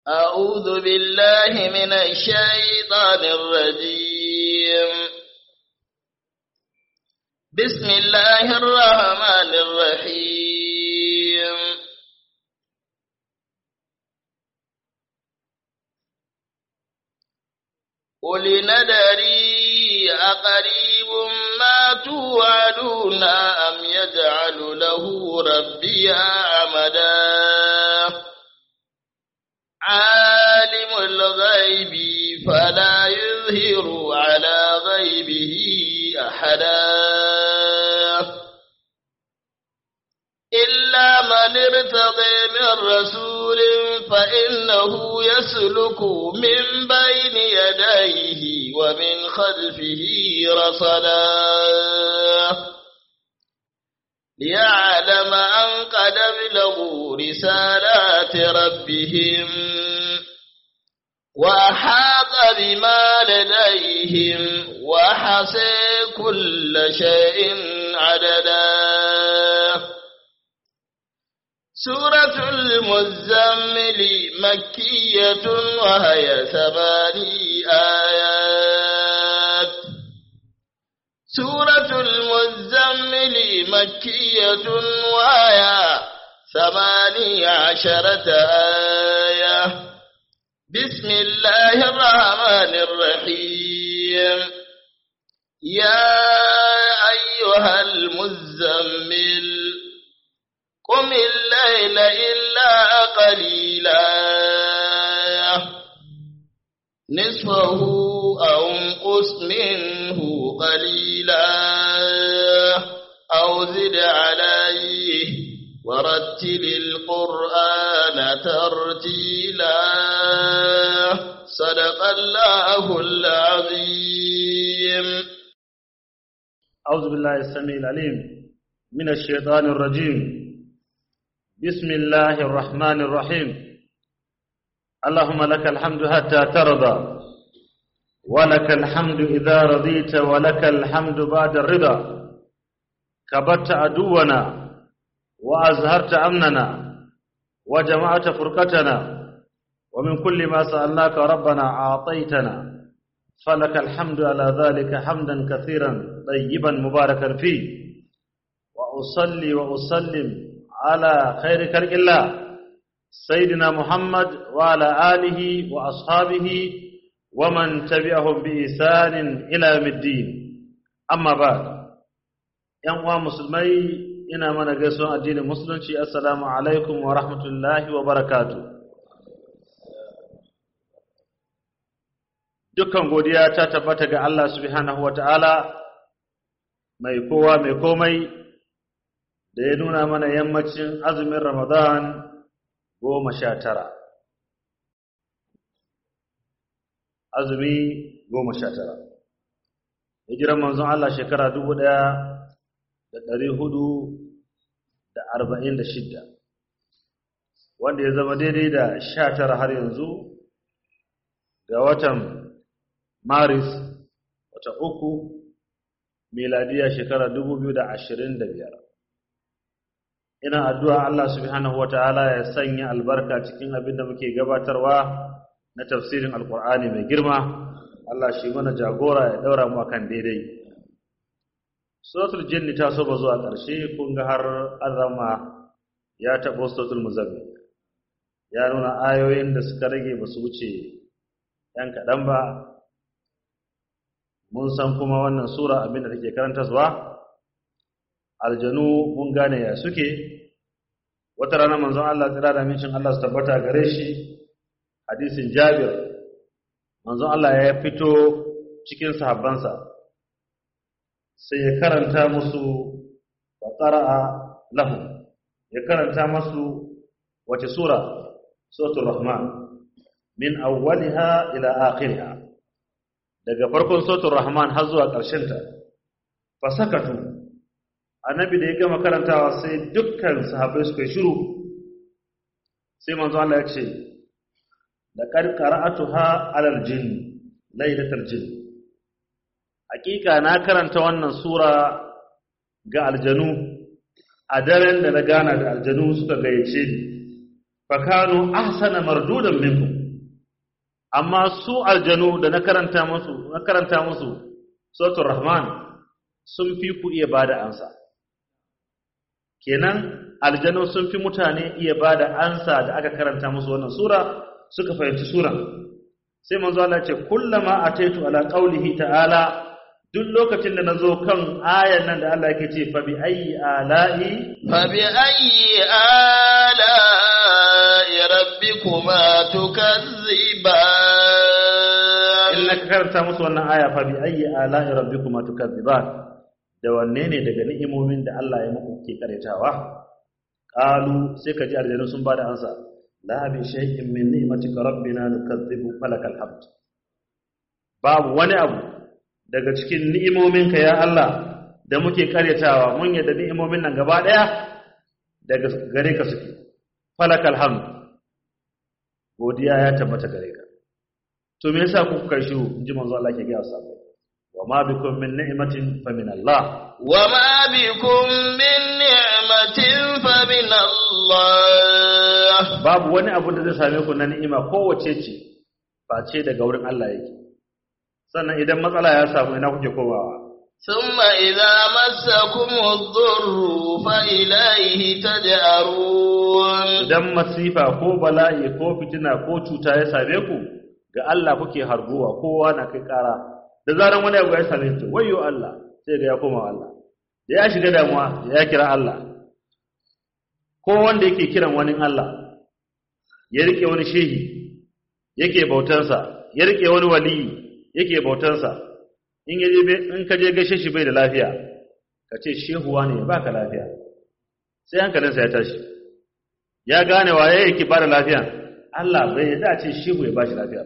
أعوذ بالله من الشيطان الرجيم بسم الله الرحمن الرحيم قل ندري أقريب ما توعدون أم يجعل له ربي عمدا عالم الغيب فلا يظهر على غيبه أحدا إلا من ارتضي من رسول فإنه يسلك من بين يديه ومن خلفه رصدا ليعلم أن قد ابلغوا رسالات ربهم وأحاط بما لديهم وحصي كل شيء عددا سورة المزمل مكية وهي ثماني آيات سورة المزمل مكية وهي ثماني عشرة آية بسم الله الرحمن الرحيم يا أيها المزمل قم الليل إلا قليلا نصفه أو انقص منه قليلا أو زد عليه ورتل القرآن ترتيلا صدق الله العظيم أعوذ بالله السميع العليم من الشيطان الرجيم بسم الله الرحمن الرحيم اللهم لك الحمد حتى ترضى ولك الحمد إذا رضيت ولك الحمد بعد الرضا كبت عدونا وأزهرت أمننا وجمعت فرقتنا ومن كل ما سألناك ربنا أعطيتنا فلك الحمد على ذلك حمدا كثيرا طيبا مباركا فيه وأصلي وأسلم على خير خلق الله سيدنا محمد وعلى آله وأصحابه ومن تبعهم بإحسان إلى يوم الدين أما بعد ‘yan uwa musulmai ina mana gaisuwan addinin musulunci assalamu alaikum wa rahmatullahi wa barakatu dukkan godiya ta tabbata ga Allah subhanahu wa ta'ala mai kowa mai komai da ya nuna mana yammacin azumin ramadan goma sha tara azumi goma sha tara hijiran manzon Allah shekara dubu ɗaya da ɗari hudu da arba'in da shidda wanda ya zama daidai da sha tara har yanzu ga watan maris wata uku miladiya shekara dubu biyu da ashirin da biyar ina addu'a Allah subhanahu wa ta'ala ya sanya albarka cikin abin da muke gabatarwa na tafsirin alkur'ani mai girma Allah shi mana jagora ya daura mu akan daidai suratul jinni ta so ba zuwa ƙarshe kun ga har azama ya taɓo suratul muzammil ya nuna ayoyin da suka rage ba su wuce ‘yan kaɗan ba mun san kuma wannan sura abin da take karanta zuwa aljanu mun gane ya suke wata rana manzon Allah tsira da mincin Allah su tabbata gare shi hadisin Jabir manzon Allah ya fito cikin sahabbansa sai ya karanta musu wa qara'a lahu ya karanta musu wace sura suratul rahman min awwaliha ila akhiriha daga farkon suratul rahman har zuwa ƙarshen ta fasakatu annabi da ya gama karantawa sai dukkan sahabbai suka shiru sai manzo Allah ya ce laqad qara'atuha 'alal jinn laylatal jinn hakika na karanta wannan sura ga aljanu a daren da na gana da aljanu suka gayyace ni fakanu ahsana mardudan minkum amma su aljanu da na karanta musu na karanta musu suratul rahman sun fi ku iya bada ansa kenan aljanu sun fi mutane iya bada ansa da aka karanta musu wannan sura suka fahimci suran sai manzo Allah ce kullama ataitu ala qaulihi ta'ala duk lokacin da nazo kan ayan nan da Allah yake ce fa bi ayyi ala'i fa bi ayyi ala'i rabbikuma tukazziban in na karanta musu wannan aya fa bi ayyi ala'i rabbikuma tukazziban da wanne ne daga ni'imomin da Allah ya muku ke karetawa qalu sai ka ji aljanu sun bada ansa la bi shay'in min ni'matika rabbina nukazzibu falakal hamd babu wani abu daga cikin ni'imominka ya Allah da muke karyatawa mun yadda ni'imomin nan gaba daya daga gare ka suke falakal hamd godiya ya tabbata gare ka to me yasa kuka kai shiru inji manzo Allah ke ga sahabbai wa ma bikum min ni'matin fa min Allah wa ma bikum min ni'matin fa min Allah babu wani abu da zai same ku na ni'ima kowace ce ba ce daga wurin Allah yake sannan idan matsala ya samu ina kuke komawa thumma idza massakum ad-durru fa ilayhi taj'arun idan masifa ko bala'i ko fitina ko cuta ya same ku ga Allah kuke harguwa kowa na kai kara da zaran wani abu ya same shi wayyo Allah sai ga ya koma Allah da ya shiga damuwa ya kira Allah ko wanda yake kiran wani Allah ya rike wani shehi yake bautansa ya rike wani waliyi yake bautansa in yaje in ka je gaishe shi bai da lafiya ka ce shehuwa ne baka lafiya sai hankalinsa ya tashi ya gane waye yake bada lafiya Allah bai yadda ce shehu ya bashi lafiya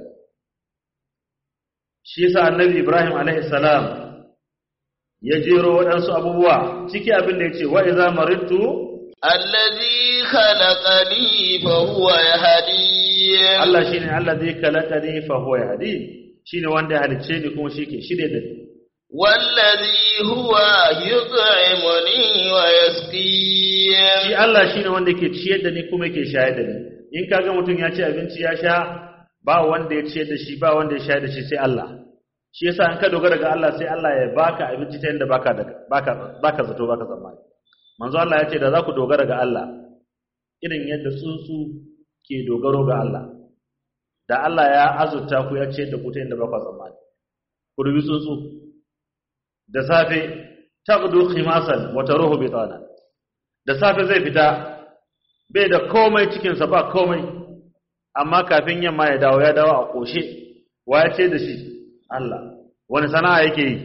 shi yasa annabi Ibrahim alaihi salam ya jero waɗansu abubuwa ciki abin da yace wa idza maridtu الذي خلقني فهو يهدين Allah shine allazi khalaqani fa huwa yahdi shine wanda ya halicce ni kuma shike shirye da ni والذي هو يطعمني shi ويسقين Allah shine wanda yake ciyar da ni kuma yake shayar da ni in kaga mutum ya ci abinci ya sha ba wanda ya ciyar da shi ba wanda ya shayar da shi sai Allah shi yasa in ka dogara ga Allah sai Allah ya baka abinci ta yanda baka da baka baka zato baka tsammani manzo Allah ya ce da za ku dogara ga Allah irin yadda tsuntsu ke dogaro ga Allah da Allah ya azurta ku ya ciyar da ku ta yanda baka tsammani ku rubi tsuntsu da safe taqdu khimasan wa taruhu bitana da safe zai fita bai da komai cikinsa ba komai amma kafin yamma ya dawo ya dawo a ƙoshe wa ya ce da shi Allah wani sana'a yake yi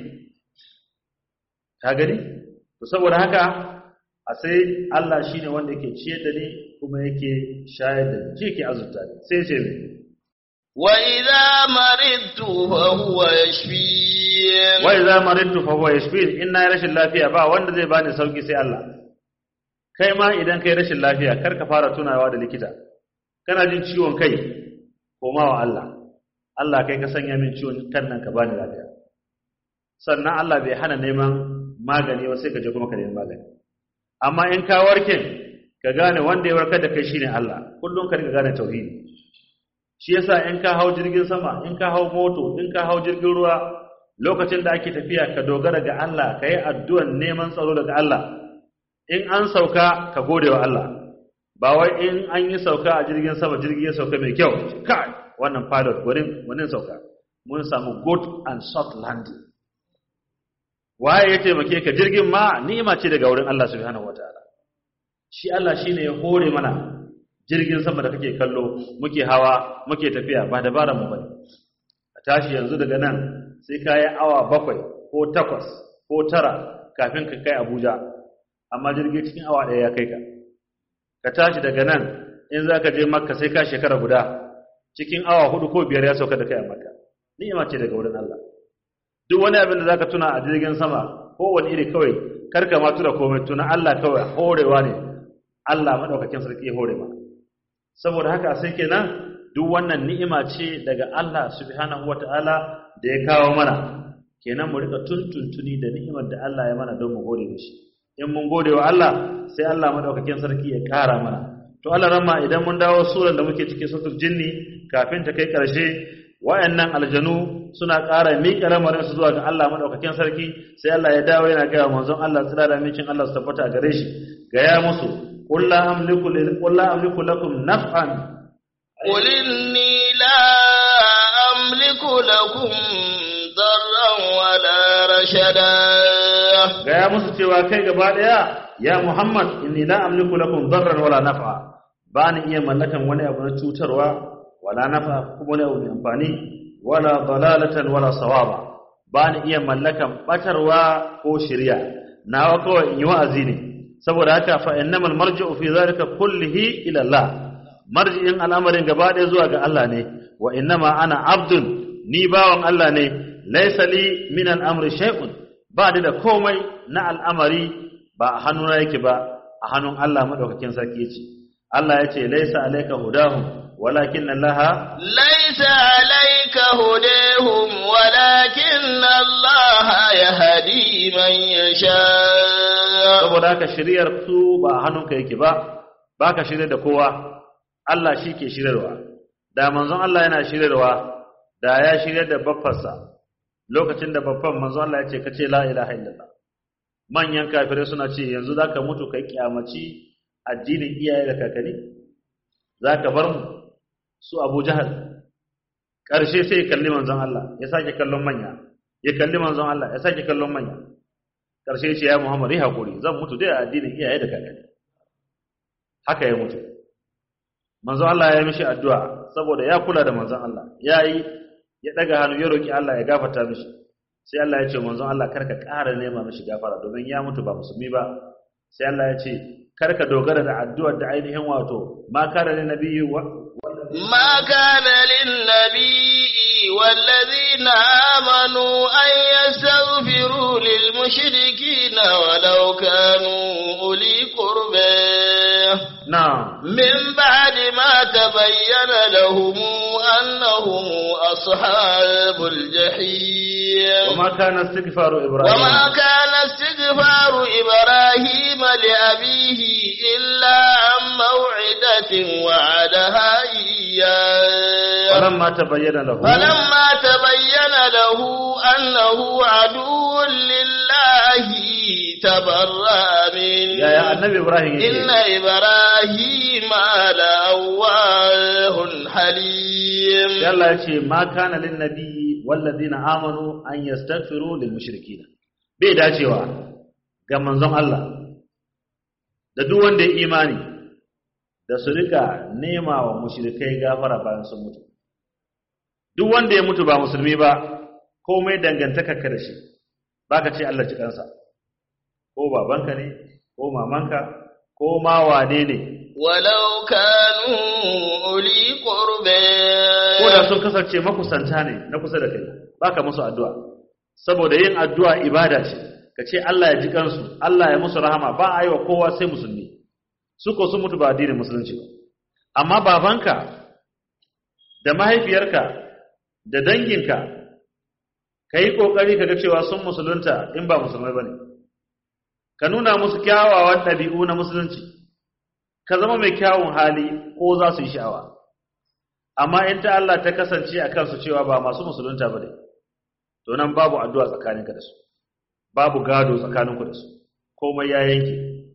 ka gani to saboda haka a sai Allah shine wanda yake ciyar da ni kuma yake shayar da ni shi yake azurta ni sai ce mai وإذا مرضت فهو يشفين wa idza maridtu fa huwa yashfin in na yi rashin lafiya ba wanda zai bani sauki sai Allah kai ma idan kai rashin lafiya kar ka fara tunawa da likita kana jin ciwon kai koma wa Allah Allah kai ka sanya min ciwon kan nan ka bani lafiya sannan Allah bai hana neman magani ba sai ka je kuma ka nemi magani amma in ka warke ka gane wanda ya warkar da kai shine Allah kullum ka riga gane tauhidi shi yasa in ka hau jirgin sama in ka hau moto in ka hau jirgin ruwa lokacin da ake tafiya ka dogara ga Allah ka yi addu'an neman tsaro daga Allah in an sauka ka gode wa Allah ba wai in an yi sauka a jirgin sama jirgi ya sauka mai kyau kai wannan pilot gwanin gwanin sauka mun samu good and soft landing waye ya taimake ka jirgin ma ni'ima ce daga wurin Allah subhanahu wataala shi Allah shine ya hore mana jirgin sama da kake kallo muke hawa muke tafiya ba dabaran mu bane a tashi yanzu daga nan sai ka yi awa bakwai ko takwas ko tara kafin ka kai Abuja amma jirgi cikin awa ɗaya ya kai ka ka tashi daga nan in za ka je makka sai ka shekara guda cikin awa hudu ko biyar ya sauka da kai a makka ni'ima ce daga wurin Allah duk wani abin da zaka tuna a jirgin sama ko wani iri kawai karka ma tuna komai tuna Allah kawai horewa ne Allah madaukakin sarki ya hore ma saboda haka sai kenan duk wannan ni'ima ce daga Allah subhanahu wataala da ya kawo mana kenan mu rika tuntuntuni da ni'imar da Allah ya mana don mu gode mishi in mun gode wa Allah sai Allah madaukakin sarki ya kara mana to Allah ramma idan mun dawo suran da muke cikin suratul jinni kafin ta kai karshe wayannan aljanu suna ƙara miƙa lamarin su zuwa ga Allah madaukakin sarki sai Allah ya dawo yana gaya manzon Allah tsira da mincin Allah su tabbata gare shi gaya musu qul la amliku lil qul la amliku lakum naf'an قل إني لا أملك لكم ضرا ولا رشدا gaya musu cewa kai gaba daya ya Muhammad inni la amliku lakum darran wala naf'a ba ni iya mallakan wani abu na cutarwa wala nafa kuma wani abu mai amfani wala dalalatan wala sawaba ba ni iya mallakan batarwa ko shirya nawa kawai in yi wa'azi ne saboda haka fa innamal marji'u fi zalika kullihi ila Allah marji'in al'amarin gaba ɗaya zuwa ga Allah ne wa innama ana abdun ni bawan Allah ne laysa li min al'amri shay'un ba ni da komai na al'amari ba a hannuna yake ba a hannun Allah madaukakin sarki yace Allah yace laysa alayka hudahum walakin Allah ليس عليك هديهم ولكن الله يهدي من يشاء saboda haka shiriyar su ba a hannunka yake ba baka shirye da kowa Allah shi ke shiryarwa da manzon Allah yana shiryarwa da ya shirye da baffarsa lokacin da babban manzon Allah ya ce kace la ilaha illallah manyan kafirai suna ce yanzu zaka mutu kai kiyamaci addinin iyaye da kakanni zaka bar mu su Abu Jahal karshe sai ya kalli manzon Allah ya sake kallon manya ya kalli manzon Allah ya sake kallon manya karshe ya ce ya Muhammad yi hakuri zan mutu dai a addinin iyaye da kakanni haka ya mutu manzon Allah ya mishi addu'a saboda ya kula da manzon Allah yayi ya daga hannu ya roki Allah ya gafarta mishi sai Allah ya ce manzon Allah karka ƙara nema mishi gafara domin ya mutu ba musulmi ba sai Allah ya ce karka dogara da addu'ar da ainihin wato ma kana lin nabiyyi wa ما كان للنبي والذين آمنوا أن يستغفروا للمشركين ولو كانوا أولي قربى na'am من بعد ما تبين لهم أنهم أصحاب الجحيم وما kana istighfaru ibrahim وما كان استغفار إبراهيم لأبيه إلا عن موعدة وعدها إياه falamma tabayyana lahu فلما تبين له أنه عدو لله تبرأ منه ya ya annabi ibrahim إن yake إبراهيم لأواه حليم sai Allah ya ce ma kana lin nabiyyi wal ladina amanu an yastaghfiru lil mushrikeen bai dacewa ga manzon Allah da duk wanda ya imani da su rika nema wa mushrikai gafara bayan sun mutu duk wanda ya mutu ba musulmi ba komai dangantaka ka da shi baka ce Allah ji kansa ko babanka ne ko mamanka ko ma wane ne ولو كانوا أولي قربى ko da sun kasance makusanta ne na kusa da kai baka musu addu'a saboda yin addu'a ibada ce ka ce Allah ya ji kansu Allah ya musu rahama ba a yi wa kowa sai musulmi su ko sun mutu ba addinin musulunci ba amma babanka da mahaifiyarka da danginka ka yi ƙoƙari ka ga cewa sun musulunta in ba musulmai ba ne ka nuna musu kyawawan ɗabi'u na musulunci ka zama mai kyawun hali ko za su yi sha'awa amma in ta Allah ta kasance a kansu cewa ba masu musulunta ba ne to nan babu addu'a tsakaninka da su babu gado tsakaninku da su komai ya yanke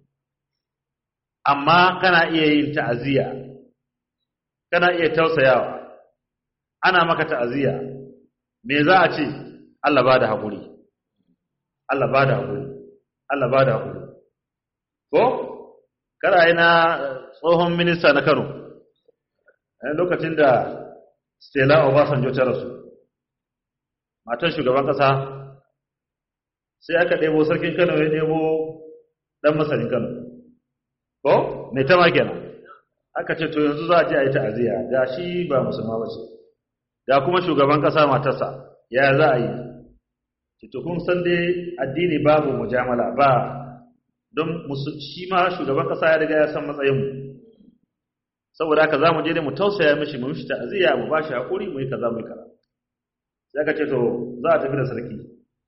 amma kana iya yin ta'aziyya kana iya tausayawa ana maka ta'aziyya me za a ce Allah ba da haƙuri Allah ba da haƙuri Allah ba da haƙuri ko kada yi na tsohon minista na Kano a lokacin da Stella Obasanjo ta rasu matan shugaban ƙasa sai aka ɗebo sarkin Kano ya ɗebo ɗan masanin Kano ko mai tama kenan aka ce to yanzu za a je a yi ta'aziyya ga shi ba musulma ba ce ga kuma shugaban ƙasa matarsa ya za a yi to kun san dai addini babu mujamala ba don shi ma shugaban ƙasa ya riga ya san matsayinmu saboda haka za mu je ne mu tausaya mishi mu mishi ta'aziyya mu ba shi haƙuri mu yi kaza mu yi kaza sai aka ce to za a tafi da sarki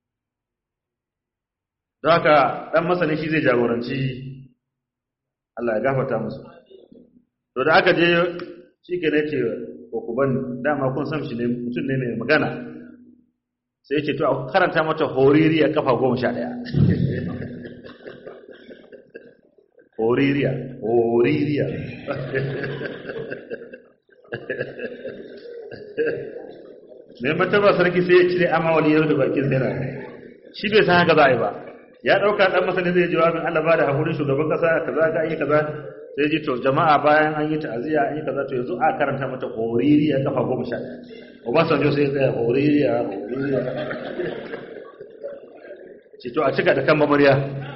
don haka ɗan masani shi zai jagoranci Allah ya gafarta musu to da aka je shi ke ne ce ko ku bani dama kun san shi ne mutum ne mai magana sai ya ce to a karanta mata hoririya kafa goma sha ɗaya hoririya hoririya mai mataba sarki sai ya cire amawali yau da bakin zira shi bai san haka za a yi ba ya ɗauka ɗan masani zai jawabin Allah ba da haƙurin shugaban ƙasa kaza ka yi kaza sai ji to jama'a bayan an yi ta'aziyya an yi kaza to yanzu a karanta mata hoririya kafa goma sha ɗaya Obasanjo sai ya tsaya hoririya hoririya ce to a cika da kan mamariya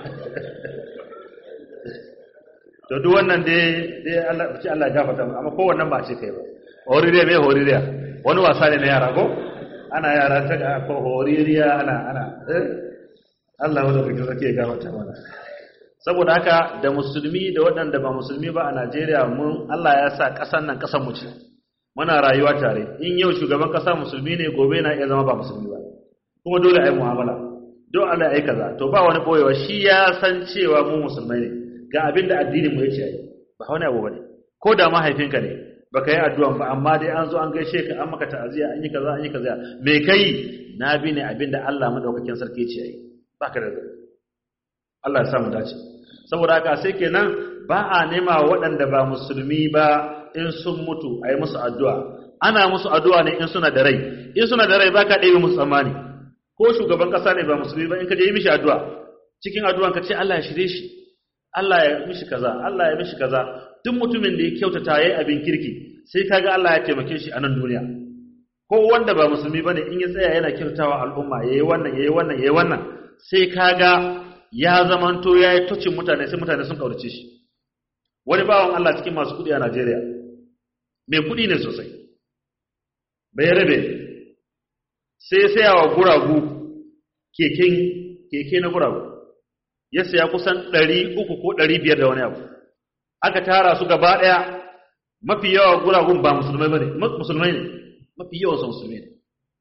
to duk wannan dai dai Allah ce Allah ya gafarta amma kowannan ba a ce kai ba hoririya me hoririya wani wasa ne na yara ko ana yara ta ko hoririya ana ana eh Allah wanda kake sake ya gafarta mana saboda haka da musulmi da waɗanda ba musulmi ba a Najeriya mun Allah ya sa ƙasar nan ƙasar mu ce muna rayuwa tare in yau shugaban ƙasa musulmi ne gobe na iya zama ba musulmi ba kuma dole a yi mu'amala don Allah ya yi kaza to ba wani boyewa shi ya san cewa mu musulmai ne ga abin da addinin mu yace yi ba wani abu bane ko da mahaifinka ne baka yi addu'an ba amma dai an zo an gaishe ka an maka ta'aziya an yi kaza an yi kaza me kai na bi ne abin da Allah madaukakin sarki ce yi baka da zai Allah ya samu dace saboda haka sai kenan ba a nema waɗanda ba musulmi ba in sun mutu a yi musu addu'a ana musu addu'a ne in suna da rai in suna da rai ba ka ɗaya musu tsammani ko shugaban ƙasa ne ba musulmi ba in ka je yi mishi addu'a cikin addu'an ka ce Allah ya shirye shi Allah ya mishi kaza Allah ya mishi kaza duk mutumin da ya kyautata yayi abin kirki sai kaga Allah ya taimake shi a nan duniya ko wanda ba musulmi bane in ya tsaya yana kyautatawa al'umma yayi wannan yayi wannan yayi wannan sai kaga ya zamanto yayi tocin mutane sai mutane sun kaurace shi wani bawan Allah cikin masu kudi a Najeriya mai kudi ne sosai bai rabe sai sai wa guragu keken keke na guragu ya saya kusan 300 ko 500 da wani abu aka tara su gaba daya mafi yawa guragun ba musulmai bane musulmai ne mafi yawan su musulmai ne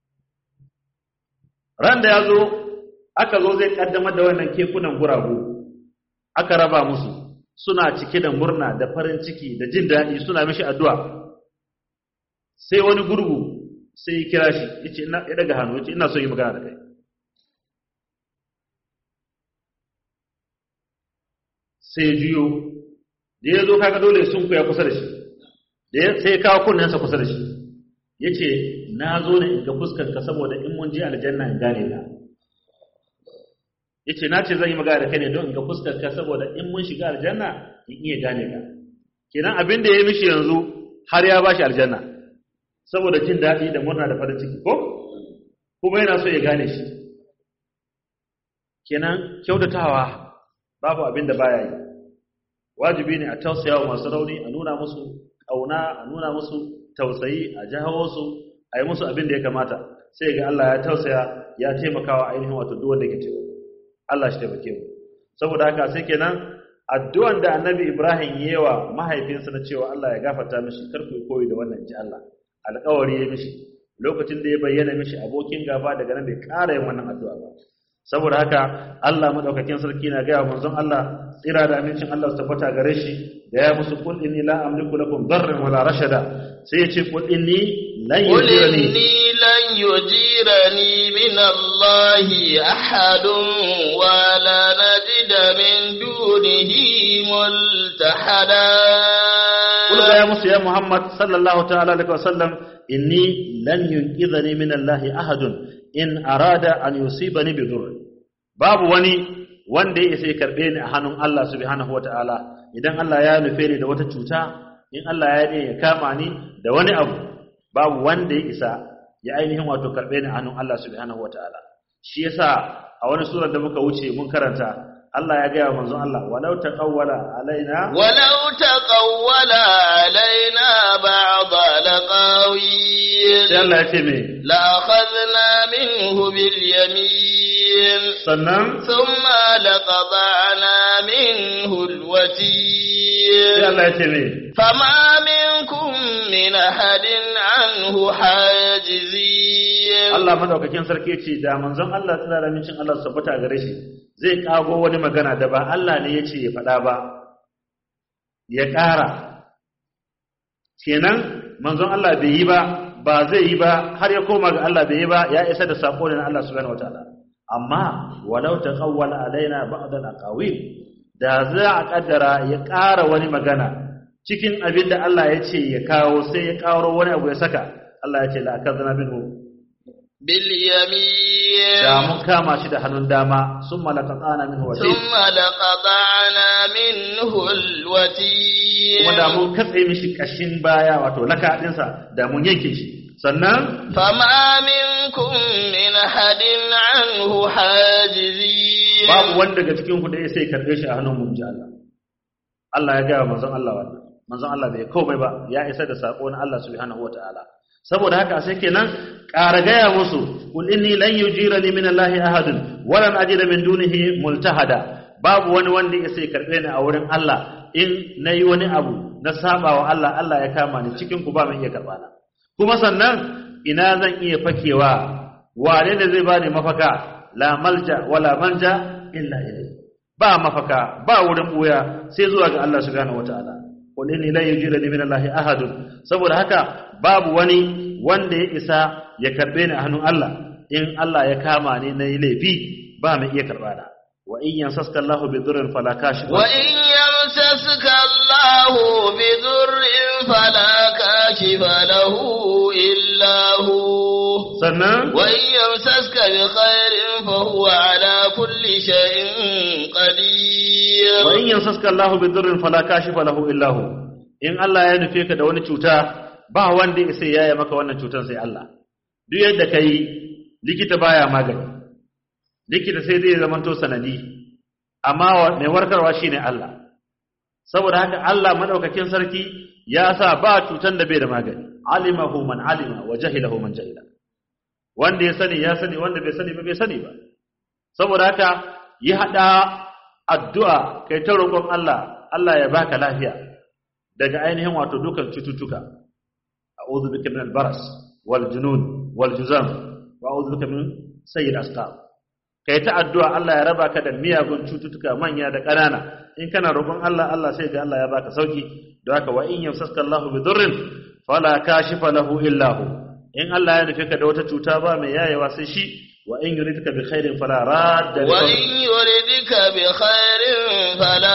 ran da yazo aka zo zai kaddamar da wannan kekunan guragu aka raba musu suna cike da murna da farin ciki da jin daɗi suna mishi addu'a sai wani gurgu sai ya kira shi yace ina ya daga hannu yace ina so yi magana da kai sai ya juyo da ya zo kaga dole sun kuya kusa da shi da sai ya kawo kunnensa kusa da shi yace na zo ne in ga fuskar ka saboda in mun je aljanna in gane ka yace na ce zan yi magana da kai ne don in ga fuskar ka saboda in mun shiga aljanna in iya gane ka kenan abin da ya mishi yanzu har ya bashi aljanna saboda jin daɗi da murna da farin ciki ko kuma yana so ya gane shi kenan kyautatawa babu abin da baya yi wajibi ne a tausaya wa masu rauni a nuna musu ƙauna a nuna musu tausayi a jahawo su a yi musu abin da ya kamata sai ga Allah ya tausaya ya taimakawa ainihin wato duk wanda ke taimako Allah shi taimake mu saboda haka sai kenan addu'an da Annabi Ibrahim yewa mahaifinsa na cewa Allah ya gafarta mishi kar ku koyi da wannan ji Allah alƙawari ya mishi lokacin da ya bayyana mishi abokin gaba daga nan bai ƙara yin wannan addu'a ba saboda haka Allah madaukakin sarki na ga manzon Allah tsira da amincin Allah su tabbata gare shi da ya musu kul inni la amliku lakum darran wala rashada sai ya ce kul inni lan yujirani لن يجيرني من الله أحد ولا نجد من دونه ملتحدا قل يا موسى يا محمد صلى الله تعالى عليه وسلم إني لن ينقذني من الله أحد إن أراد أن يصيبني بضر باب وني wanda ya sai karbe ni a hannun Allah subhanahu wataala idan Allah ya nufe ni da wata cuta in Allah ya ne ya kama ni da wani abu babu wanda ya isa ya ainihin wato karɓe ni a hannun Allah subhanahu wataala shi yasa a wani surar da muka wuce mun karanta Allah ya gaya manzon Allah walau taqawwala alaina walau taqawwala alaina ba'd alqawil sai Allah ya ce me la akhadna minhu bil yamin sannan thumma laqata'na minhu al sai watin Allah ya ce me فما منكم من أحد عنه حاجزين Allah madaukakin sarki ce da manzon Allah tsira da mincin Allah su tabbata gare shi zai kago wani magana da ba Allah ne ya ce ya faɗa ba ya ƙara kenan manzon Allah bai yi ba ba zai yi ba har ya koma ga Allah bai yi ba ya isa da sako ne na Allah subhanahu wataala amma walau taqawwala alaina ba'd al-aqawil da za a kaddara ya ƙara wani magana cikin abin da Allah ya ce ya kawo sai ya kawo wani abu ya saka Allah ya ce la akazna minhu bil yamin da mun kama shi da hannun dama sun malaka tsana minhu wasil thumma laqata'na minhu alwatin kuma da mun katse mishi kashin baya wato laka dinsa da mun yanke shi sannan fama minkum min hadin anhu hajizin babu wanda daga cikin ku da ya sai karbe shi a hannun mun ji Allah Allah ya gaya manzon Allah wannan manzon Allah bai komai ba ya isa da sako na Allah subhanahu wataala saboda haka sai kenan ƙara gaya musu kul inni lan yujirani min Allah ahadun walan ajida min dunihi multahada babu wani wanda ya sai karbe ni a wurin Allah in nayi wani abu na sabawa Allah Allah ya kama ni cikin ku ba mai iya karba na kuma sannan ina zan iya fakewa wane ne zai bani mafaka la malja wala manja illa ilayhi ba mafaka ba wurin buya sai zuwa ga Allah subhanahu wataala qul inni la yujirani min Allah ahadun saboda haka babu wani wanda ya isa ya karbe ni a hannun Allah in Allah ya kama ni nayi laifi ba mai iya karba na wa in yansaska Allahu bi dhurrin fala kashifa wa in yamsaska Allahu bi dhurrin fala kashifa lahu illa hu sannan wa in yamsaska bi khairin fa huwa ala kulli shay'in qadir wa in yansaska Allahu bi dhurrin fala kashifa lahu illa hu in Allah ya nufe ka da wani cuta ba wanda ya sai yaya maka wannan cutar sai Allah duk yadda kai likita baya magani likita sai zai zamanto sanadi amma mai warkarwa shine Allah saboda haka Allah madaukakin sarki ya sa ba cutar da bai da magani alimahu man alima wa jahilahu man jahila wanda ya sani ya sani wanda bai sani ba bai sani ba saboda haka yi hada addu'a kai ta roƙon Allah Allah ya baka lafiya daga ainihin wato dukan cututtuka a'udhu bika min al-baras wal junun wal juzam wa a'udhu bika min sayyid asqam kai ta addu'a Allah ya raba ka da miyagun cututtuka manya da ƙanana in kana roƙon Allah Allah sai ga Allah ya baka sauki don haka wa in yamsaska Allahu bi dhurrin fala kashifa lahu illa hu in Allah ya nufi ka da wata cuta ba mai yayewa sai shi wa in yuridka bi khairin fala radda li wa fadli. in yuridka bi khairin fala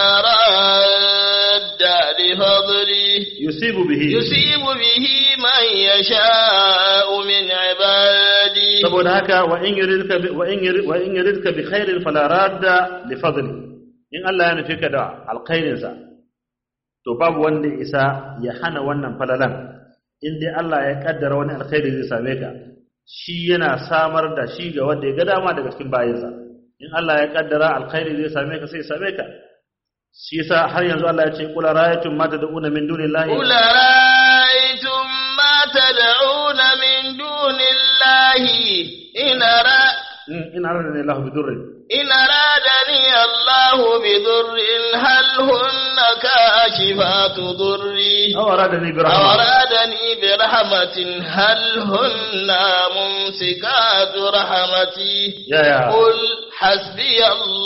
radda li fadlihi yusibu bihi يصيب به من يشاء من عباده saboda haka wa in yuridka bi wa in yurid wa in yuridka bi khairin fala radda li fadli in Allah ya nufi ka da alkhairin sa to babu wanda ya isa ya hana wannan falalan in dai Allah ya kaddara wani alkhairi zai same ka shi yana samar da shi ga wanda ya ga dama daga cikin bayinsa in Allah ya kaddara alkhairi zai same ka sai ya same ka shi yasa har yanzu Allah ya ce qul ra'aytum ma tad'una min dunillahi قل رأيتم ما تدعون من دون الله إن, أرى in aradani Allah bi durrin إن أرادني الله بضر هل هن كاشفات ضري aw aradani bi أو rahmah أرادني برحمة هل هن ممسكات رحمتي ya ya قل حسبي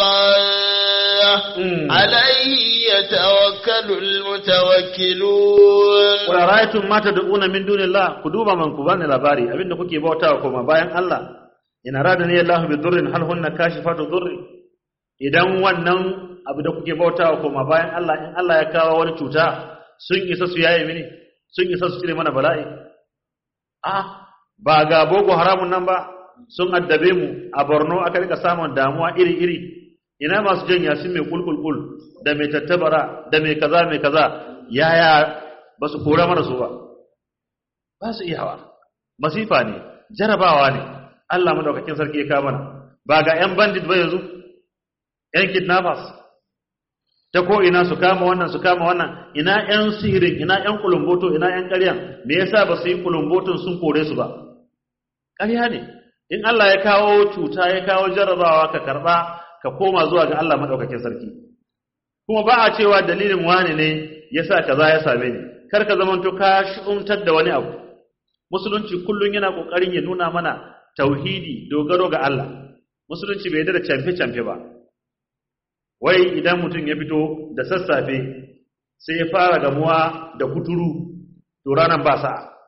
الله Mm. عليه يتوكل المتوكلون Qul ra'aytum ma tad'una min dunillah ku duba man ku bani labari abinda kuke bautawa kuma bayan Allah in aradani Allah bi dhurrin hal hunna kashifatu dhurri idan wannan abu da kuke bautawa kuma bayan Allah in Allah ya kawo wani cuta sun isa su yaye mini sun isa su cire mana bala'i ah ba ga boko haramun nan ba sun addabe mu a Borno aka rika samun damuwa iri iri ina masu jan yasin mai kulkulkul da mai tattabara da mai kaza mai kaza yaya ba su kora mana su ba ba su iyawa masifa ne jarabawa ne Allah madaukakin sarki ya kawo mana ba ga yan bandit ba yanzu yan kidnappers ta ko ina su kama wannan su kama wannan ina yan sihirin ina yan kulumboto ina yan ƙaryan me yasa ba su yi kulumboton sun kore su ba ƙarya ne in Allah ya kawo cuta ya kawo jarabawa ka karba ka koma zuwa ga Allah madaukakin sarki kuma ba a cewa dalilin wani ne yasa kaza ya same ni kar ka zamanto ka shi'umtar da wani abu musulunci kullun yana kokarin ya nuna mana tauhidi dogaro ga Allah musulunci bai yarda da camfe-camfe ba wai idan mutum ya fito da sassafe sai ya fara gamuwa da kuturu to ranan ba sa'a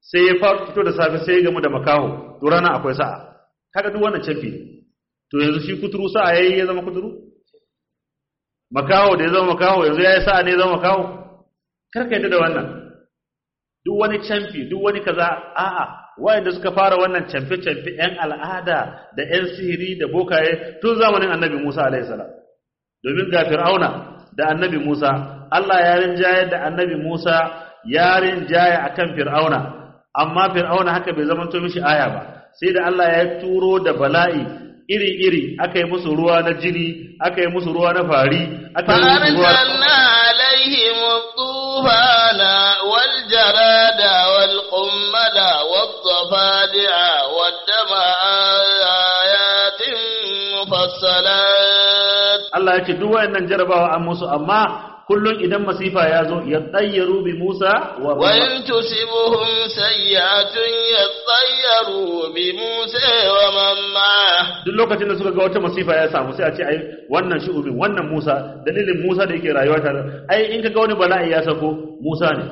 sai ya fito da safe sai ya gamu da makaho to rana akwai sa'a kaga duk wannan canfi ne to yanzu shi kuturu sa'a yayi ya zama kuturu makaho da ya zama makaho yanzu yayi sa'a ne ya zama makaho kar ka yadda da wannan duk wani canfi duk wani kaza a'a wayanda suka fara wannan canfe-canfe yan al'ada da yan sihiri da bokaye tun zamanin annabi Musa alaihi salam domin ga fir'auna da annabi Musa Allah ya rinjaye da annabi Musa ya rinjaye akan fir'auna amma fir'auna haka bai zama to mishi aya ba sai da Allah ya turo da bala'i iri-iri aka yi musu ruwa na jini aka yi musu ruwa na fari aka yi musu ruwa فأرسلنا عليهم الطوفان والجراد والقمل والضفادع والدم آيات مفصلات Allah ya ce duk wayannan jarabawa an musu amma kullun idan masifa ya zo ya tsayyaru bi Musa wa وإن تصبهم سيئة يطيروا بموسى ومن معه duk lokacin da suka ga wata masifa ya samu sai a ce ai wannan shu'ubin wannan Musa dalilin Musa da yake rayuwa tare ai in ka ga wani bala'i ya sako Musa ne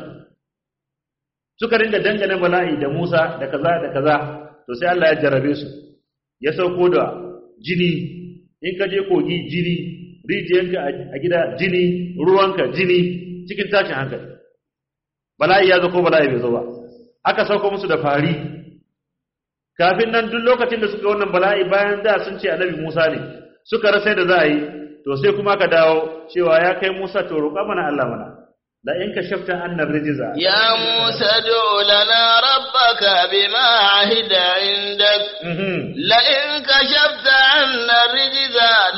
suka ringa dangane bala'i da Musa da kaza da kaza to sai Allah ya jarrabe su ya sauko da jini in ka je kogi jini rijiyanka a gida jini ruwanka jini cikin tashin hankali bala'i ya zo ko bala'i bai zo ba aka sauko musu da fari kafin nan duk lokacin da suka wannan bala'i bayan da sun ce annabi Musa ne suka rasa da za a yi to sai kuma ka dawo cewa ya kai Musa to roƙa mana Allah mana la in ka shafta annar rijiza يا موسى ادع لنا ربك بما عهد عندك Mhm. لئن كشفت عنا الرجز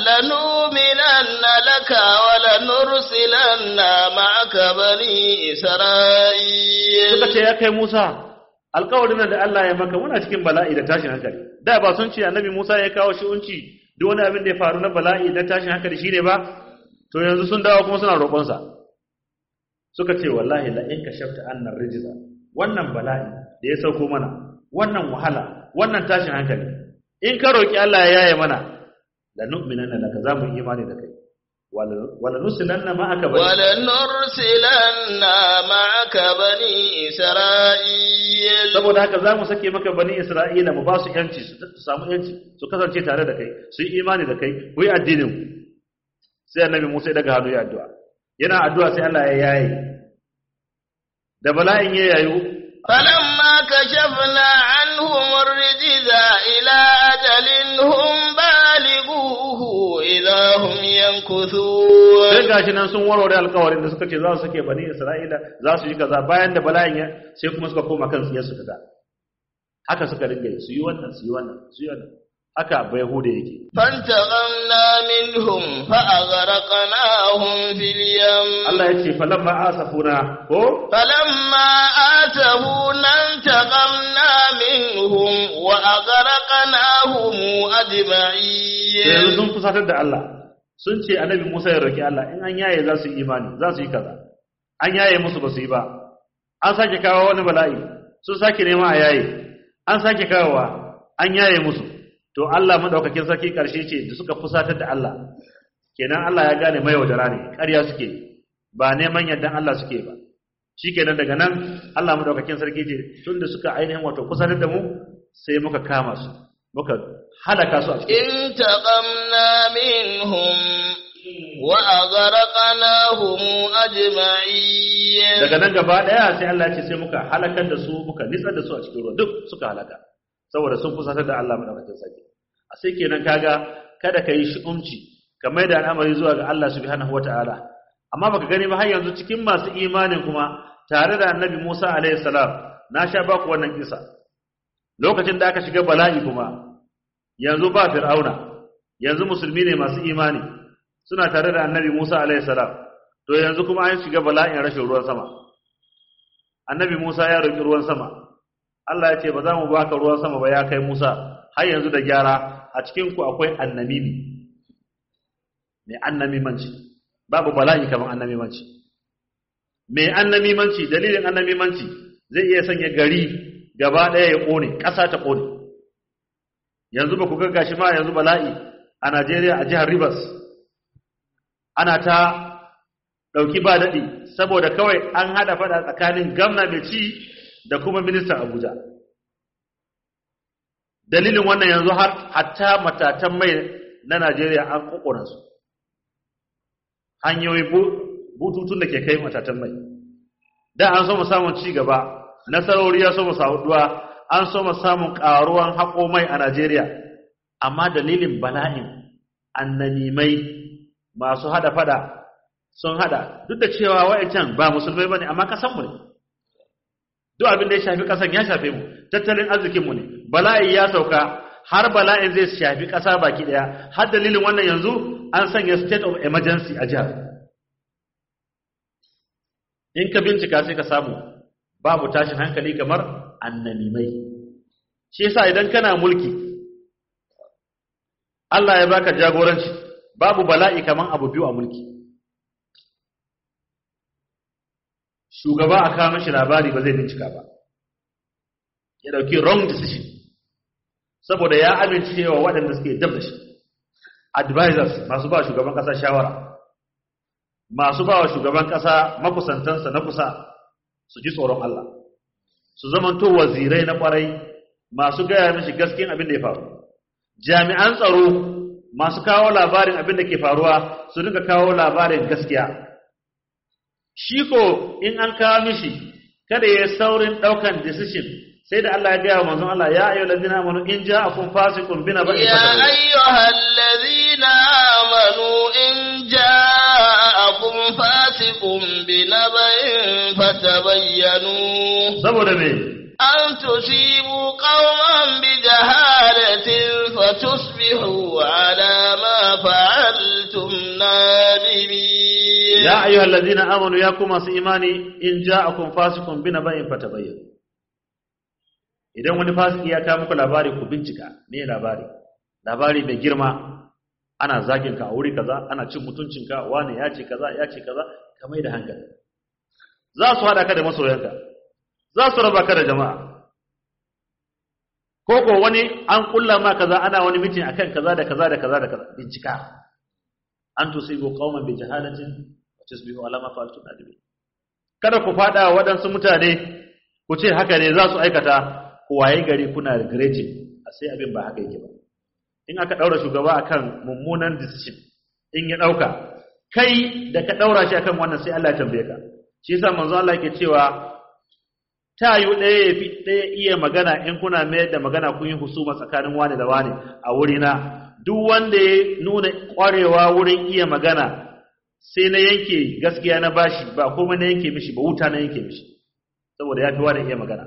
لنؤمنن لك ولنرسلن معك بني إسرائيل suka ce ya kai Musa alƙawarin nan da Allah ya maka muna cikin bala'i da tashin hankali da ba sun ce annabi Musa ya kawo shi unci duk wani abin da ya faru na bala'i da tashin hankali shine ba to yanzu sun dawo kuma suna roƙonsa suka ce wallahi la in kashafta annar rijza wannan bala'i da ya sauko mana wannan wahala wannan tashin hankali in ka roki Allah ya yaye mana la nu'minanna laka zamu yi imani da kai wala wala nusilanna ma'aka bani ولنرسلن معك بني إسرائيل saboda haka za mu sake maka bani isra'ila mu ba su yanci su su samu yanci su kasance tare da kai su yi imani da kai ku yi addinin ku sai annabi musa ya daga hannu ya addu'a yana addu'a sai Allah ya yaye da bala'in ya yayu فلما كشفنا عنهم الرجز إلى أجل هم بالغوه إذا هم sai ينكثون gashi nan sun warware alkawarin da suka ce za su sake bani isra'ila za su yi kaza bayan da bala'in ya sai kuma suka koma kan siyar su kaza haka suka ringa yi, su yi wannan su yi wannan su yi wannan haka bai hude yake فانتقمنا منهم فأغرقناهم في اليم Allah ya ce falamma asafuna ko فلما آتونا انتقمنا منهم وأغرقناهم yanzu أجمعين sun fusatar da Allah sun ce annabi Musa ya roki Allah in an yaye za su yi imani za su yi kaza an yaye musu ba su yi ba an sake kawo wani bala'i sun sake nema a yaye an sake kawowa an yaye musu to Allah madaukakin sarki karshe ce da suka fusatar da Allah kenan Allah ya gane mai wadara ne ƙarya suke ba neman yardan Allah suke ba shikenan daga nan Allah madaukakin sarki ce tunda suka ainihin wato fusatar da mu sai muka kama su muka halaka su a cikin انتقمنا منهم وأغرقناهم أجمعين daga nan gaba daya sai Allah ya ce sai muka halakar da su muka nitsar da su a cikin ruwa duk suka halaka saboda sun fusatar da Allah madaukakin sarki a sai kenan kaga kada ka yi shi'umci ka mai da al'amari zuwa ga Allah subhanahu wata'ala amma baka gani ba har yanzu cikin masu imanin kuma tare da annabi Musa alaihi salam na sha baku wannan kisa lokacin da aka shiga bala'i kuma yanzu ba fir'auna yanzu musulmi ne masu imani suna tare da annabi Musa alaihi salam to yanzu kuma an shiga bala'in rashin ruwan sama annabi Musa ya roki ruwan sama Allah ya ce ba za mu baka ruwan sama ba ya kai Musa har yanzu da gyara a cikin ku akwai annabibi mai annamimanci babu bala'i kamar annamimanci mai annamimanci dalilin annamimanci zai iya sanya gari gaba ɗaya ya ƙone ƙasa ta ƙone yanzu ba ku ga gashi ma yanzu bala'i a Najeriya a jihar Rivers ana ta ɗauki ba daɗi saboda kawai an haɗa faɗa tsakanin gamna mai ci da kuma ministan Abuja dalilin wannan yanzu har hatta matatan mai na Najeriya an kokona su hanyoyi bututun da ke kai matatan mai da an so mu samun ci gaba nasarori ya so mu saduwa an so mu samun karuwan haƙo mai a Najeriya amma dalilin bala'in annanimai masu hada fada sun hada duk da cewa wa'ancan ba musulmai bane amma kasan mu ne duk abin da ya shafi kasan ya shafe mu tattalin arzikin mu ne bala'i ya sauka har bala'in zai shafi kasa baki daya har dalilin wannan yanzu an sanya state of emergency a jihar in ka bincika sai ka samu babu tashin hankali kamar annanimai shi yasa idan kana mulki Allah ya baka jagoranci babu bala'i kaman abu biyu a mulki shugaba a kawo mishi labari ba zai bincika ba ya dauki wrong decision saboda ya amince cewa waɗanda suke dab da shi advisors masu ba shugaban ƙasa shawara masu ba wa shugaban ƙasa makusantansa na kusa su ji tsoron Allah su zamanto wazirai na ƙwarai masu gaya mishi gaskiyan abin da ya faru jami'an tsaro masu kawo labarin abin da ke faruwa su dinga kawo labarin gaskiya shi ko in an kawo mishi kada ya saurin daukan decision sai da Allah ya gaya wa manzon Allah ya ayyuhal ladina amanu in ja'akum fasiqun bina ba'in يا أيها الذين آمنوا إن جاءكم فاسق بنبأ فتبينوا saboda me أن تصيبوا قوما بجهالة فتصبحوا على ما فعلتم نادمين ya ayyuhal ladina amanu ya kuma su imani in ja'akum fasiqun bina ba'in fatabayyanu idan wani fasiki ya kawo muku labari ku bincika me labari labari mai girma ana zagin ka a wuri kaza ana cin mutuncinka wani ya ce kaza ya ce kaza ka mai da hankali za su hada ka da masoyanka za su raba ka da jama'a ko ko wani an kulla ma kaza ana wani mitin akan kaza da kaza da kaza da kaza bincika an tusibu qauman bi jahalatin wa tusbihu ala ma fa'altum nadimin kada ku fada wa waɗansu mutane ku ce haka ne za su aikata ku waye gari kuna regretting a sai abin ba haka yake ba in aka daura shugaba akan mummunan decision in ya dauka kai da ka daura shi akan wannan sai Allah ya tambaye ka shi yasa manzo Allah yake cewa ta yi ɗaya ya fi ɗaya iya magana in kuna mayar da magana kun yi husuma tsakanin wani da wani a wurina duk wanda ya nuna ƙwarewa wurin iya magana sai na yanke gaskiya na bashi ba kuma na yanke mishi ba wuta na yanke mishi saboda ya fi wani iya magana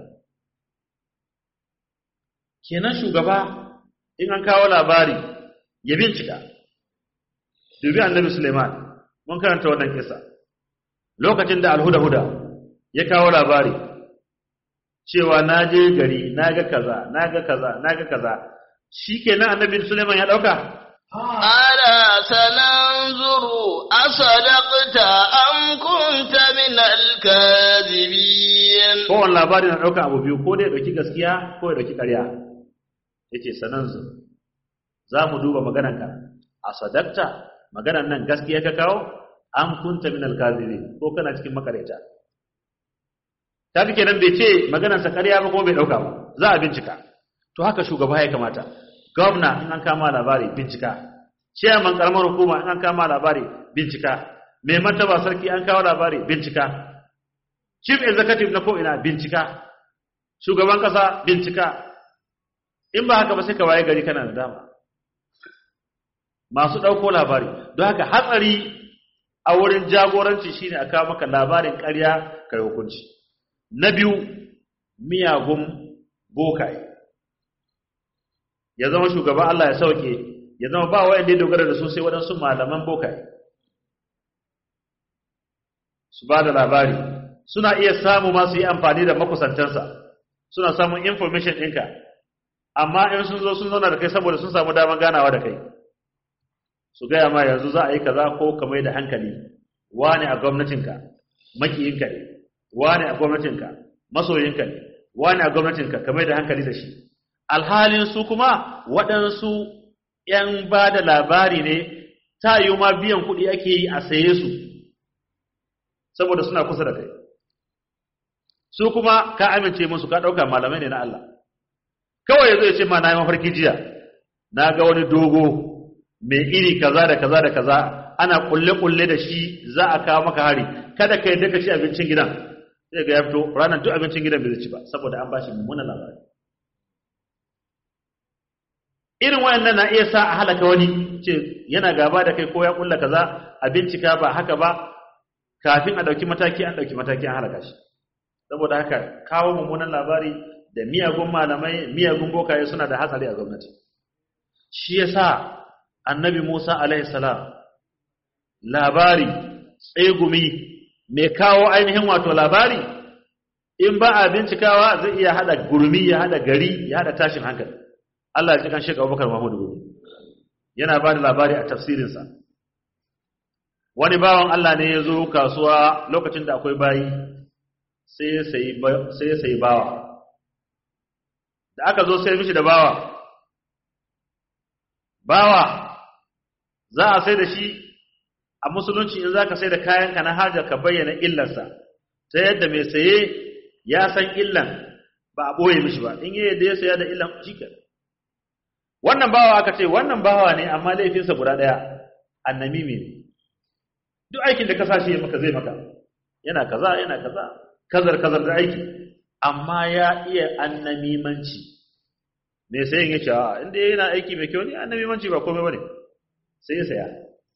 kenan shugaba in an kawo labari ya bincika dubi annabi suleiman mun karanta wannan kisa lokacin da alhuda-huda ya kawo labari cewa na je gari na ga kaza na ga kaza na ga kaza shi kenan annabi suleiman ya ɗauka ألا سننظر أصدقت أم كنت من الكاذبين kowane labari na ɗauka abu biyu ko dai ya ɗauki gaskiya ko ya ɗauki ƙarya yake sananzu za mu duba maganarka a sadakta maganar nan gaskiya ka kawo an kunta min alkazibi ko kana cikin makareta ta fi kenan bai ce maganarsa ƙarya ba kuma bai ɗauka ba za a bincika to haka shugaba ya kamata gwamna in an kama labari bincika chairman karamar hukuma in an kama labari bincika mai martaba sarki an kawo labari bincika chief executive na ko'ina bincika shugaban kasa bincika in ba haka ba sai ka waye gari kana da dama masu ɗauko labari don haka hatsari a wurin jagoranci shine a kawo maka labarin ƙarya kai hukunci na biyu miyagun bokaye ya zama shugaba Allah ya sauke ya zama ba wa'anda ya dogara da su sai waɗansu malaman bokaye su ba da labari suna iya samu ma su yi amfani da makusantansa suna samun information ɗinka amma in sun zo sun zauna da kai saboda sun samu daman ganawa da kai su gaya ma yanzu za a yi kaza ko ka mai da hankali wane a gwamnatinka makiyinka ne wane a gwamnatinka masoyinka ne wane a gwamnatinka ka mai da hankali da shi alhalin su kuma waɗansu ‘yan ba da labari ne ta yi ma biyan kuɗi ake yi a saye su saboda suna kusa da kai su kuma ka amince musu ka ɗauka malamai ne na Allah kawai ya zo ya ce ma na yi mafarki jiya na ga wani dogo mai iri kaza da kaza da kaza ana kulle-kulle da shi za a kawo maka hari kada ka yadda ka ci abincin gidan sai ga ya fito ranar duk abincin gidan bai zai ci ba saboda an bashi mummunan labari irin wayannan na iya sa a halaka wani ce yana gaba da kai ko ya kulla kaza a bincika ba haka ba kafin a dauki mataki an dauki mataki an halaka shi saboda haka kawo mummunan labari da miyagun malamai miyagun bokaye suna da hatsari a gwamnati shi yasa annabi Musa alaihi salam labari tsegumi mai kawo ainihin wato labari in ba a bincikawa zai iya hada gurmi ya hada gari ya hada tashin hankali Allah ya ji kan Sheikh Abubakar Mahmud Gumi yana ba da labari a tafsirinsa wani bawan Allah ne ya zo kasuwa lokacin da akwai bayi sai ya sayi bawa da aka zo sai mishi da bawa bawa za a sai da shi a musulunci in za ka sai da kayanka na hajar ka bayyana illarsa ta yadda mai saye ya san illan ba a ɓoye mishi ba in yi yadda ya saya da illan shi wannan bawa aka ce wannan bawa ne amma laifinsa guda ɗaya annamimi ne duk aikin da ka sa shi maka zai maka yana kaza yana kaza kazar kazar da aiki amma ya iya annamimanci me sayin ya ce a inda yana aiki mai kyau ne annamimanci ba komai bane sai ya saya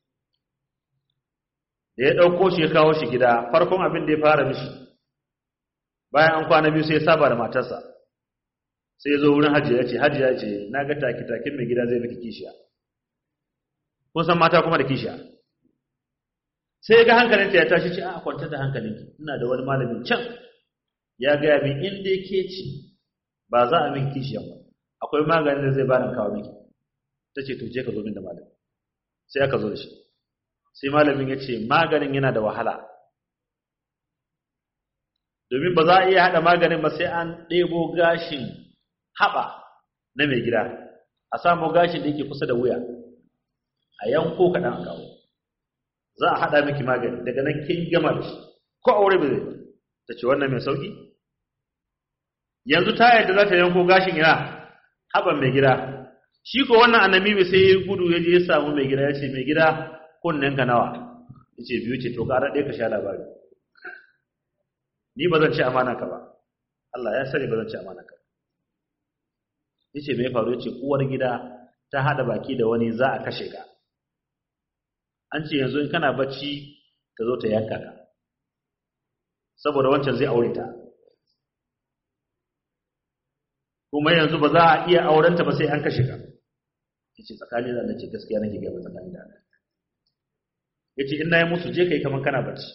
da ya ɗauko shi ya kawo shi gida farkon abin da ya fara mishi bayan an kwana biyu sai ya saba da matarsa sai ya zo wurin hajiya ya ce hajiya ce na ga take-taken mai gida zai miki kishiya kun san mata kuma da kishiya sai ga hankalinta ya tashi ce a kwantar da hankalinki ina da wani malamin can ya gaya min in dai ke ce ba za a min kishiyan ba akwai maganin da zai bani kawo miki ta ce to je ka zo min da malamin sai aka zo da shi sai malamin ya ce maganin yana da wahala domin ba za a iya haɗa maganin ba sai an ɗebo gashin haɓa na mai gida a samu gashin da yake kusa da wuya a yanko kaɗan a kawo za a haɗa miki magani daga nan kin gama da shi ko aure ba zai ta ce wannan mai sauƙi yanzu ta yadda za ta yanko gashin ina haɓan mai gida shi ko wannan annabi sai ya gudu ya je ya samu mai gida ya ce mai gida kunnen ka nawa ya ce biyu ce to ƙara ɗaya ka sha labari ni ba zan ci amana ka ba Allah ya sani ba zan ci amana ka ya ce mai faru ya ce uwar gida ta haɗa baki da wani za a kashe ka an ce yanzu in kana bacci ta zo ta yanka ka saboda wancan zai aure ta kuma yanzu ba za a iya aurenta ba sai an kashe ka yace tsakani da Allah ce gaskiya nake ga tsakani da Allah yace in nayi musu je kai kaman kana bacci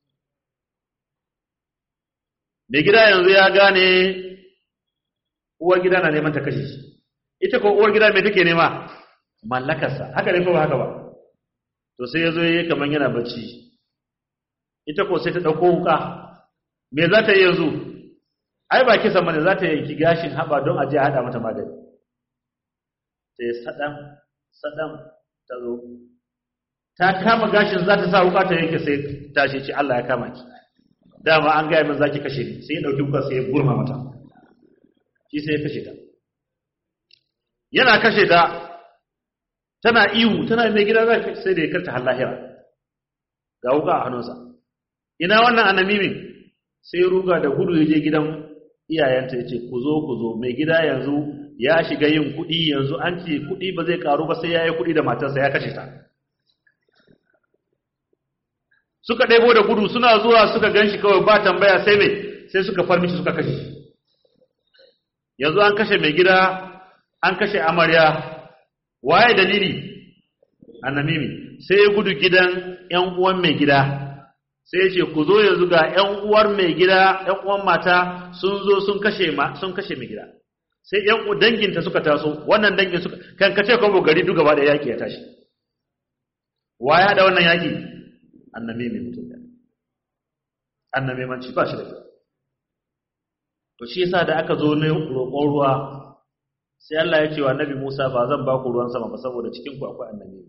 mai gida yanzu ya gane uwar gida na neman ta kashe shi ita ko uwar gida mai take nema mallakarsa haka ne ko ba haka ba to sai ya zo ya yi kamar yana bacci ita ko sai ta ɗauko wuka me za ta yi yanzu ai ba kisan mana za ta yanki gashin haɓa don a je haɗa mata magani sai saɗan saɗan ta zo ta kama gashin za ta sa wuka ta yanke sai tashi ce Allah ya kama ki dama an gaya min za ki kashe ni sai ya ɗauki wuka sai ya gurma mata shi sai ya kashe ta yana kashe ta tana ihu tana mai gida za sai da ya karta har lahira ga wuka a hannunsa ina wannan anamimin sai ruga da gudu ya je gidan iyayenta ya ce ku zo ku zo mai gida yanzu ya shiga yin kuɗi yanzu an ce kuɗi ba zai karu ba sai ya yi kuɗi da matarsa ya kashe ta suka ɗebo da gudu suna zuwa suka gan shi kawai ba tambaya sai mai sai suka farmishi suka kashe yanzu an kashe mai gida an kashe amarya waye dalili annamimi sai ya gudu gidan ƴan uwan mai gida sai ya ce ku zo yanzu ga ƴan uwar mai gida ƴan uwan mata sun zo sun kashe ma sun kashe mai gida sai ƴan danginta suka taso wannan dangin suka kan kace ko gari duk gaba da yaki ya tashi waye da wannan yaki annamimi mutum da annamimanci ba shi da kyau to shi yasa da aka zo ne roƙon ruwa sai Allah ya ce wa Annabi Musa ba zan ba ku ruwan sama ba saboda cikin ku akwai annabi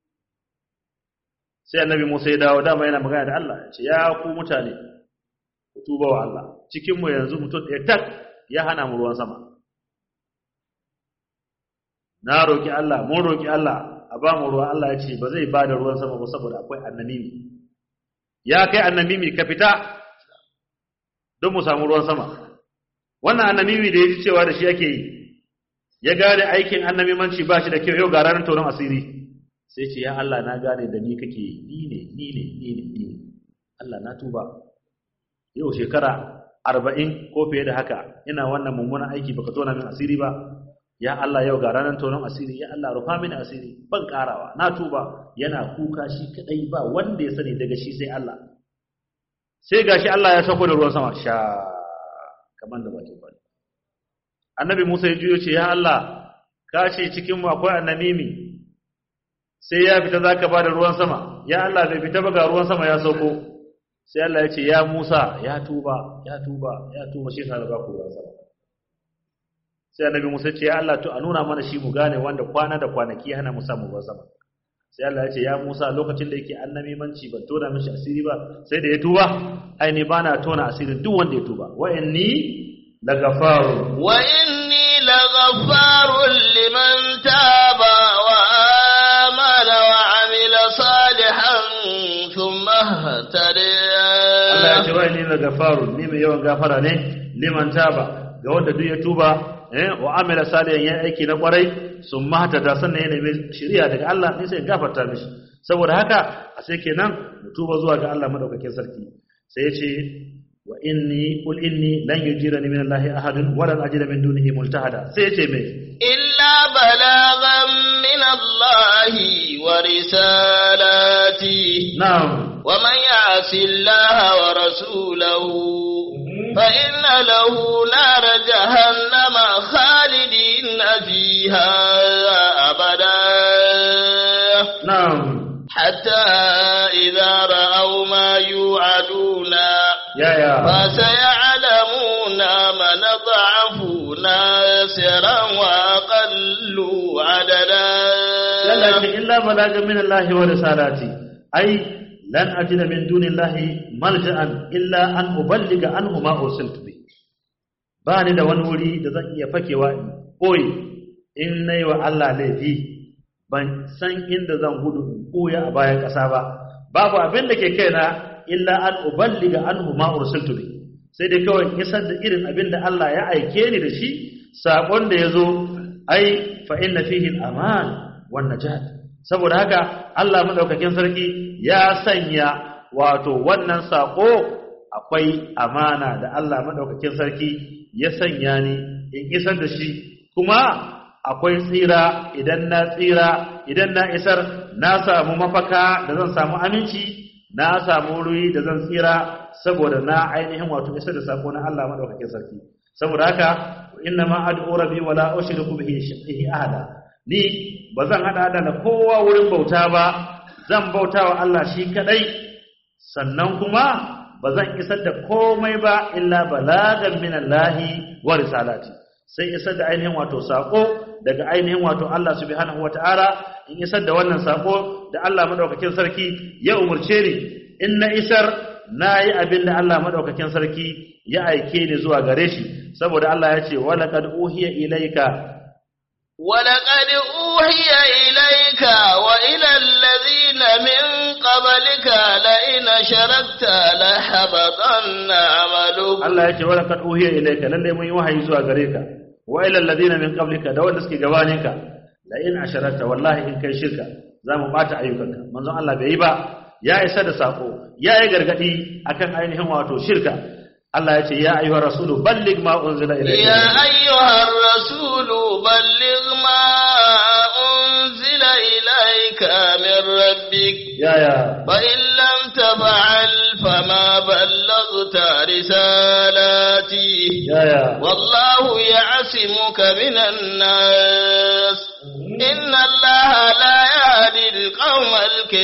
sai Annabi Musa ya dawo dama yana magana da Allah ya ce ya ku mutane tuba wa Allah cikin mu yanzu mutum ɗaya tak ya hana mu ruwan sama na roki Allah mun roki Allah a ba mu ruwa Allah ya ce ba zai ba da ruwan sama ba saboda akwai annamimi ya kai annamimi ka fita don mu samu ruwan sama wannan annamimi da ya ji cewa da shi ake yi ya gane aikin annamimanci ba shi da kyau yau ga ranar tonon asiri sai ce ya Allah na gane da ni kake ni ne ni ne ni ne ni ne Allah na tuba yau shekara arba'in ko fiye da haka ina wannan mummunan aiki baka tona min asiri ba ya Allah yau ga ranar tonon asiri ya Allah rufa mini asiri ban karawa na tuba yana kuka shi kadai ba wanda ya sani daga shi sai Allah sai gashi Allah ya sako da ruwan sama sha kaman da bakin bane annabi Musa ya juyo ce ya Allah ka ce cikin mu akwai annamimi sai ya fita zaka ba da ruwan sama ya Allah bai fita ba ga ruwan sama ya sauko sai Allah ya ce ya Musa ya tuba ya tuba ya tuba shi sa ba ku ruwan sama sai annabi Musa ce ya Allah to a nuna mana shi mu gane wanda kwana da kwanaki hana mu samu ruwan sama sai Allah ya ce ya Musa lokacin da yake annabi manci ban tona mishi asiri ba sai da ya tuba ai ne bana tona asirin duk wanda ya tuba wa inni lagafaru wa inni laghafarun liman taba wa amana wa amila salihan thumma ihtada Allah ya ce wa inni lagafaru ni mai yawan gafara ne liman taba ga wanda duk ya tuba eh wa amila salihan ya aiki na kwarai sun mata da sannan ya nemi shari'a daga Allah ne sai gafarta mishi saboda haka a sai kenan mu tuba zuwa ga Allah madaukakin sarki sai ya ce wa inni qul inni lan yujirani min Allah ahadun wa lan ajida min dunihi multahada sai ya ce me illa balagan min Allah wa risalati na'am wa man ya'si Allah wa rasulahu فإن له نار جهنم خالدين فيها أبدا na'am حتى إذا رأوا ما يوعدون ya ya فسيعلمون من ضعف ناصرا وأقل عددا Allah ce illa balagan min Allah wa risalati ai lan ajida min dunillahi malja'an illa an uballiga anhu ma ursiltu bi ba ni da wani wuri da zan iya fakewa in koyi in nayi wa Allah laifi ban san inda zan gudu in koya a bayan ƙasa ba babu abin da ke kaina illa an uballiga anhu ma ursiltu bi sai dai kawai in isar da irin abin da Allah ya aike ni da shi sakon da yazo ai fa inna fihi al-aman wan najat saboda haka Allah madaukakin sarki ya sanya wato wannan sako akwai amana da Allah madaukakin sarki ya sanya ni in isar da shi kuma akwai tsira idan na tsira idan na isar na samu mafaka da zan samu aminci na samu ruwi da zan tsira saboda na ainihin wato isar da sako na Allah madaukakin sarki saboda haka inna ma ad'u rabbi wala ushriku bihi shay'an ahada ni ba zan haɗa da na kowa wurin bauta ba zan bauta wa Allah shi kaɗai sannan kuma ba zan isar da komai ba illa balagan min Allahi wa risalati sai isar da ainihin wato sako daga ainihin wato Allah subhanahu wata'ala in isar da wannan sako da Allah madaukakin sarki ya umurce ni in na isar na yi abin da Allah madaukakin sarki ya aike ni zuwa gare shi saboda Allah ya ce wa laqad uhiya ilayka ولقد أوحي إليك وإلى الذين من قبلك لئن شركت لحبطن عملك Allah ya ce wa laqad uhiya ilayka lalle mun yi wahayi zuwa gare ka wa ila alladhina min qablika da wanda suke gabanin ka la in asharakta wallahi in kai shirka za mu bata ayyukanka manzon Allah bai yi ba ya isa da sako ya yi gargadi akan ainihin wato shirka Allah ya ce ya ayyuhar rasulu balligh ma unzila ilayka يا أيها الرسول بلغ ما أنزل إليك من ربك ya ya فإن لم تفعل فما بلغت رسالتي ya ya والله يعصمك من الناس إن الله لا يهدي القوم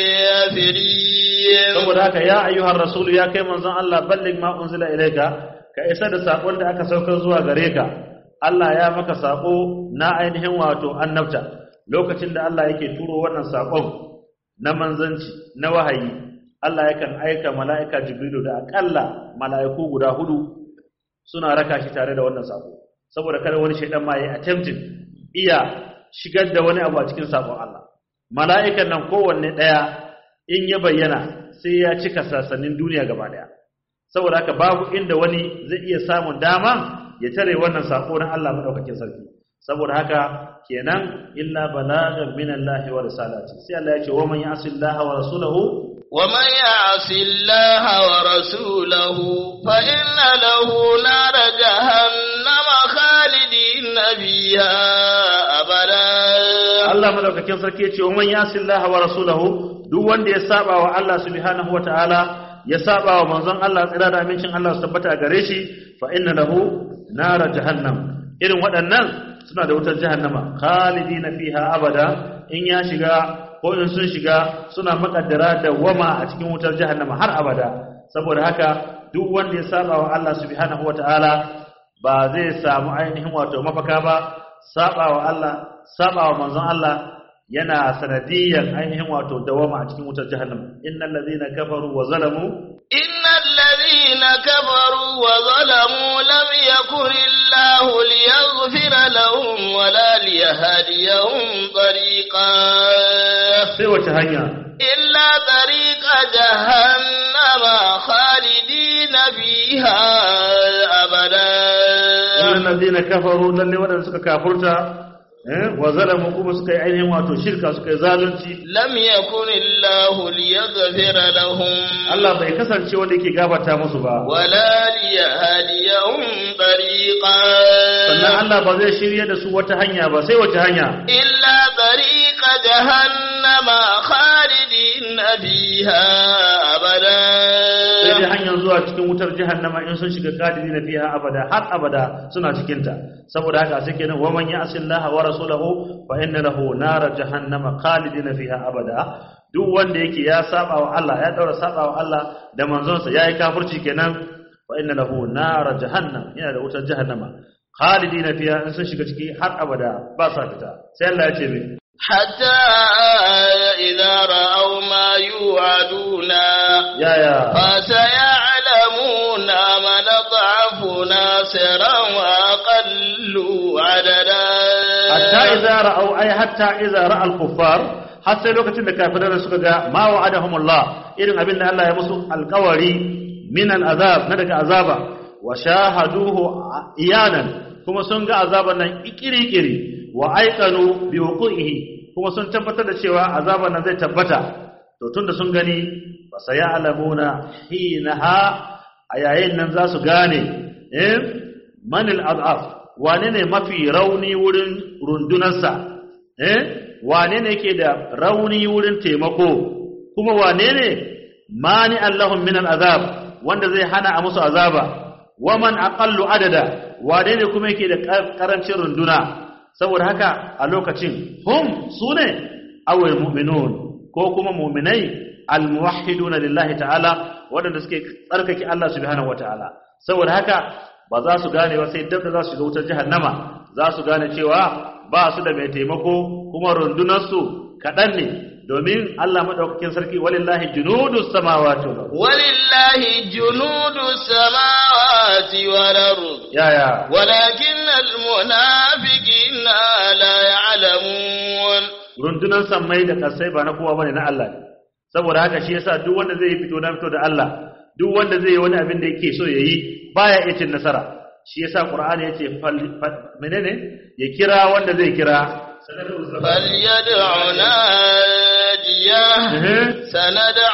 الكافرين saboda haka ya ayyuhar rasulu ya kai manzon Allah balligh ma unzila ilayka ka isa da sakon da aka saukar zuwa gare ka Allah ya maka sako na ainihin wato annabta lokacin da Allah yake turo wannan sakon na manzanci na wahayi Allah yakan aika mala'ika Jibrilu da akalla mala'iku guda hudu suna raka shi tare da wannan sako saboda kada wani shaidan ma yayi attempting iya shigar da wani abu a cikin sakon Allah mala'ikan nan kowanne daya in ya bayyana sai ya cika sassanin duniya gaba daya saboda haka babu inda wani zai iya samun dama ya tare wannan sako na Allah madaukakin sarki saboda haka kenan illa balagan min Allah wa risalati sai Allah ya ce wa man ya'si Allah wa rasulahu ومن يعص الله ورسوله فإن له نار جهنم خالدين فيها أبدا Allah madaukakin sarki ya ce wa man ya'si Allah wa rasulahu duk wanda ya saba wa Allah subhanahu wa ta'ala ya saba wa manzon Allah tsira da amincin Allah su tabbata gare shi fa inna lahu nar jahannam irin waɗannan suna da wutar jahannama khalidina fiha abada in ya shiga ko in sun shiga suna makaddara da wama a cikin wutar jahannama har abada saboda haka duk wanda ya saba wa Allah subhanahu wataala ba zai samu ainihin wato mafaka ba saba wa Allah saba wa manzon Allah yana sanadiyan ainihin wato dawama a cikin wutar jahannama innal ladhina kafaru wa zalamu إن الذين كفروا وظلموا لم يكن الله ليغفر لهم ولا ليهديهم طريقا sai wace hanya إلا طريق جهنم خالدين فيها أبدا innal ladhina kafaru lalle wadanda suka kafurta eh wa zalamu kuma suka yi ainihin wato shirka suka yi zalunci لم يكن الله ليغفر لهم Allah bai kasance wanda yake gafarta musu ba ولا ليهديهم طريقا sannan Allah ba zai shirye da su wata hanya ba sai wace hanya إلا طريق جهنم خالدين فيها sai dai أبدا hanyar zuwa cikin wutar jahannama in sun shiga kadiri na fiha abada har abada suna cikin ta saboda haka sai kenan wa man ya'si Allah wa rasulahu fa inna lahu nar jahannama khalidina fiha abada duk wanda yake ya saba wa Allah ya daura saba wa Allah da manzonsa yayi kafirci kenan fa inna lahu nar jahannam yana da wutar jahannama khalidina fiha in sun shiga ciki har abada ba sa fita sai Allah ya ce mai حتى إذا رأوا ما يوعدون yaya فسيعلمون من ضعف ناصرا وأقل عددا hatta idza ra'aw ay hatta idza ra'a al-kuffar har sai lokacin da kafirai suka ga ma wa'adahumullah irin abin da Allah ya musu alƙawari min al-azab na daga azaba wa shahaduhu iyanan kuma sun ga azaban nan ikiri-kiri wa aikanu bi wuqihi kuma sun tabbatar da cewa azaban nan zai tabbata to tunda sun gani fa sayalamuna hinaha a yayin nan za su gane eh manil adaf wane ne mafi rauni wurin rundunarsa eh wane ne ke da rauni wurin taimako kuma wane ne mani allahun min azab wanda zai hana a musu azaba waman aqallu adada wane ne kuma yake da karancin runduna saboda haka a lokacin hum sune awal mu'minun ko kuma mu'minai almuwahhiduna lillahi ta'ala waɗanda suke tsarkake Allah subhanahu wataala saboda haka ba za su gane ba sai dab da za su shiga wutar jahannama za su gane cewa ba su da mai taimako kuma rundunarsu kaɗan ne domin Allah maɗaukakin sarki walillahi junudu samawati wal ard ولله جنود السماوات والأرض yaya ولكن المنافقين لا يعلمون rundunar sammai da kasai ba na kowa bane na Allah ne saboda haka shi yasa duk wanda zai fito na fito da Allah duk wanda zai yi wani abin da yake so yayi baya iya cin nasara shi yasa Qur'ani yace fal- fal- menene ya kira wanda zai kira فليدع ناديه سندع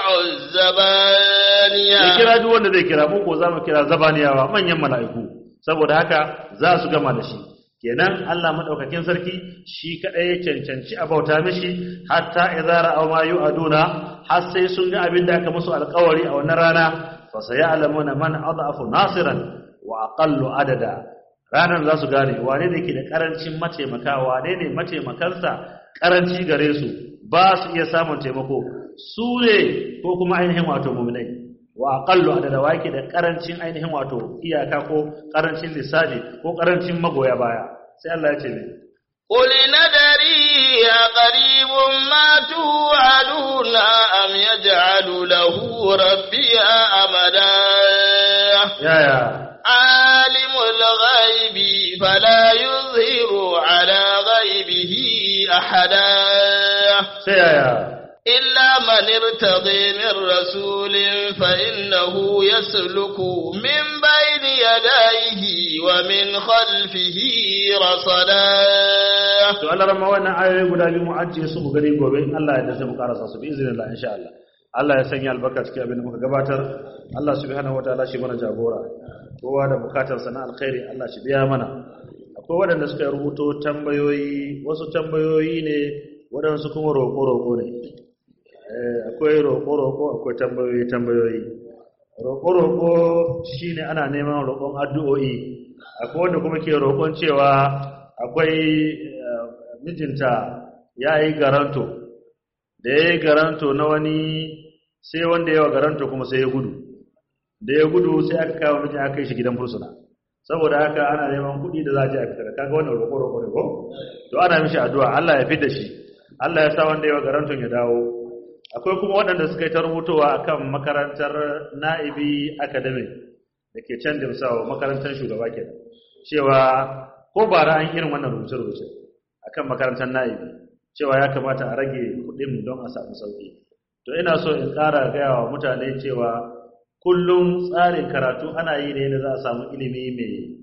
الزبانية ya kira duk wanda zai kira mu ko za mu kira zabaniyawa manyan mala'iku saboda haka za su gama da shi kenan Allah madaukakin sarki shi kadai ya cancanci a bauta mishi hatta idza ra'aw ma yu'aduna har sai sun ga abin da aka musu alƙawari a wannan rana fa sayalamuna man adhafu nasiran wa aqallu adada ranar za su gane wane ne ke da karancin mataimaka wane ne mataimakansa karanci gare su ba su iya samun taimako su ne ko kuma ainihin wato muminai wa aqallu adada wa yake da karancin ainihin wato iyaka ko karancin lissafi ko karancin magoya baya sai Allah ya ce ne قل ندري أقريب ما توعدون أم يجعل له ربي أمدا يا يا عالم الغيب فلا يظهر على غيبه أحدا سيا يا إلا من ارتضي من رسول فإنه يسلك من بين يديه ومن خلفه رصدا to Allah ramma wannan ayoyi guda biyu mu ajiye su mu gani gobe in Allah ya dace mu karasa su bi iznillah insha Allah Allah ya sanya albarka cikin abin da muka gabatar Allah subhanahu wataala shi mana jagora kowa da bukatar sa na alkhairi Allah shi biya mana akwai waɗanda suka rubuto tambayoyi wasu tambayoyi ne waɗansu kuma roƙo-roƙo ne Eh, akwai roƙo-roƙo akwai tambayoyi tambayoyi roƙo-roƙo shine ana neman roƙon addu'o'i akwai wanda kuma ke roƙon cewa akwai eh, mijinta ya yi garanto da ya yi garanto na wani sai wanda yawa garanto kuma sai ya gudu da ya gudu sai aka kawo mijin aka kai shi gidan fursuna saboda haka ana neman kuɗi da za a je a fitar kaga wannan roƙo-roƙo ne ko to ana mishi addu'a Allah ya fitar shi Allah ya sa wanda yawa garanton ya dawo akwai kuma waɗanda suka yi ta rubutowa akan makarantar na'ibi academy da ke can dimsawa makarantar shugaba ke cewa ko bara an irin wannan rubuce-rubuce akan makarantar na'ibi cewa ya kamata a rage kuɗin don a samu sauƙi to ina so in ƙara gaya wa mutane cewa kullum tsarin karatu ana yi ne da za a samu ilimi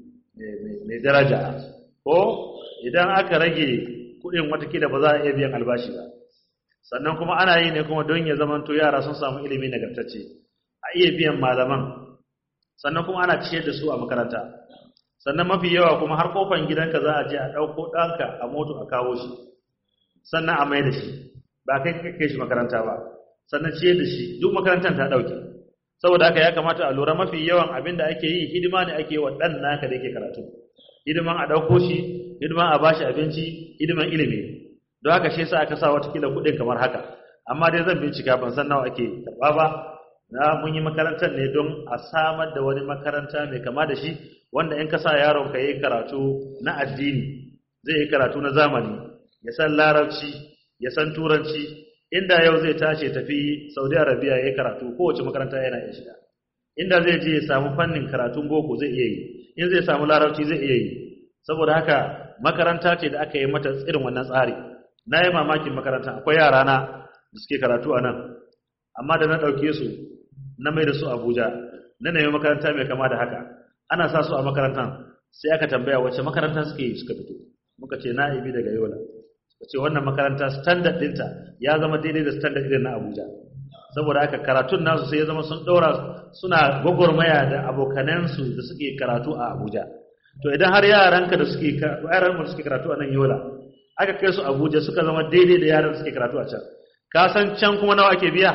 mai daraja ko idan aka rage kuɗin watakila ba za a iya biyan albashi ba sannan kuma ana yi ne kuma don ya zamanto yara sun samu ilimi nagartacce a iya biyan malaman sannan kuma ana ciyar da su a makaranta sannan mafi yawa kuma har kofan gidanka za a je a ɗauko ɗanka a moto a kawo shi sannan a mai da shi ba kai kai shi makaranta ba sannan ciyar da shi duk makarantar ta ɗauke saboda haka ya kamata a lura mafi yawan abin da ake yi hidima ne ake yi wa ɗan naka da yake karatu hidiman a ɗauko shi hidiman a bashi abinci hidiman ilimi don haka shi yasa aka sa watakila kuɗin kamar haka amma dai zan bincika ban san nawa ake karɓa ba na mun yi makarantar ne don a samar da wani makaranta mai kama da shi wanda in ka sa yaron ka yi karatu na addini zai yi karatu na zamani ya san larabci ya san turanci inda yau zai tashi tafi saudi arabia ya yi karatu kowace makaranta yana iya shiga inda zai je ya samu fannin karatun boko zai iya yi in zai samu larabci zai iya yi saboda haka makaranta ce da aka yi mata irin wannan tsari na yi mamakin makaranta akwai yara na da suke karatu a nan amma da na ɗauke su na mai da su abuja na nemi makaranta mai kama da haka ana sa su a makarantar sai aka tambaya wacce makaranta suke yi suka fito muka ce na ibi daga yola suka ce wannan makaranta standard ɗinta ya zama daidai da standard ɗin na abuja saboda haka karatun nasu sai ya zama sun ɗora suna gwagwarmaya da abokanansu da suke karatu a abuja to idan har yaranka da suke yaran da suke karatu a nan yola aka kai su abuja suka zama daidai da yaran da suke karatu a can ka san can kuma nawa ake biya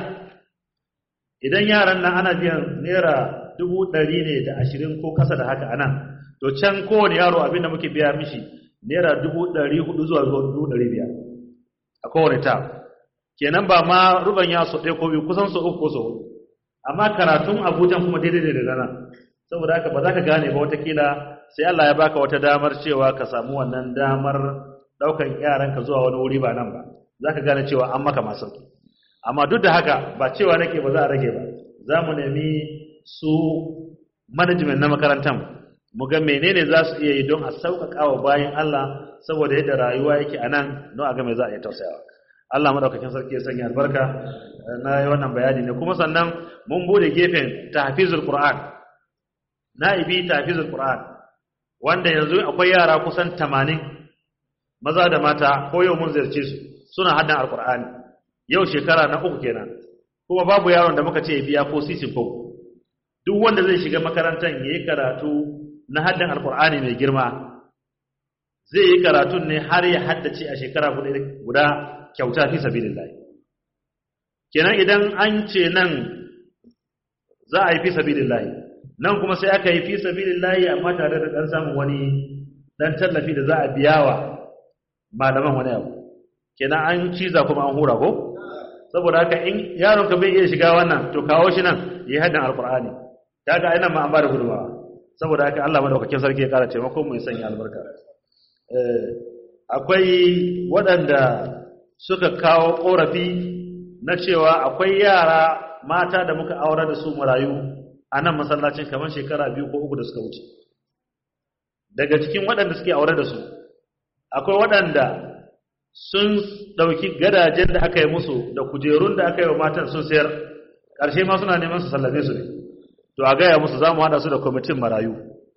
idan yaran nan ana biyan naira dubu ɗari ne da ashirin ko kasa da haka anan to can kowane yaro abin da muke biya mishi naira dubu ɗari hudu zuwa dubu ɗari biyar a kowane ta kenan ba ma ruban ya so ɗaya ko biyu kusan so uku ko so hudu amma karatun abujan kuma daidai da nan saboda haka ba za ka gane ba watakila sai Allah ya baka wata damar cewa ka samu wannan damar ɗaukan yaranka zuwa wani wuri ba nan ba za ka gane cewa an maka masu amma duk da haka ba cewa nake ba za a rage ba za mu nemi su management na makarantar mu ga menene za su iya yi don a sauƙaƙa wa bayan Allah saboda yadda rayuwa yake a nan don a ga me za a iya tausayawa Allah madaukakin sarki ya sanya albarka na yi wannan bayani ne kuma sannan mun bude gefen tahfizul qur'an na'ibi tahfizul qur'an wanda yanzu akwai yara kusan 80 maza da mata ko yau mun ziyarce su suna haddan alqur'ani yau shekara na uku kenan kuma babu yaron da muka ce biya ko sisin ko duk wanda zai shiga makarantar yayi karatu na haddan alqur'ani mai girma zai yi karatun ne har ya haddace a shekara guda kyauta fi sabilillah kenan idan an ce nan za a yi fi sabilillah nan kuma sai aka yi fi sabilillah amma tare da dan samun wani dan tallafi da za a biya wa malaman wani abu kenan an ciza kuma an hura ko saboda haka in yaron ka bai iya shiga wannan to kawo shi nan yi haddan alqur'ani kaga ai nan ma an ba da gudunmawa saboda haka Allah madaukakin sarki ya kara taimako mu ya sanya albarka eh akwai waɗanda suka kawo ƙorafi na cewa akwai yara mata da muka aure da su marayu a nan masallacin kamar shekara biyu ko uku da suka wuce daga cikin waɗanda suke aure da su akwai waɗanda sun ɗauki gadajen da aka yi musu da kujerun da aka yi wa matan sun sayar ƙarshe ma suna neman su sallame su ne to a gaya musu za mu haɗa su da kwamitin marayu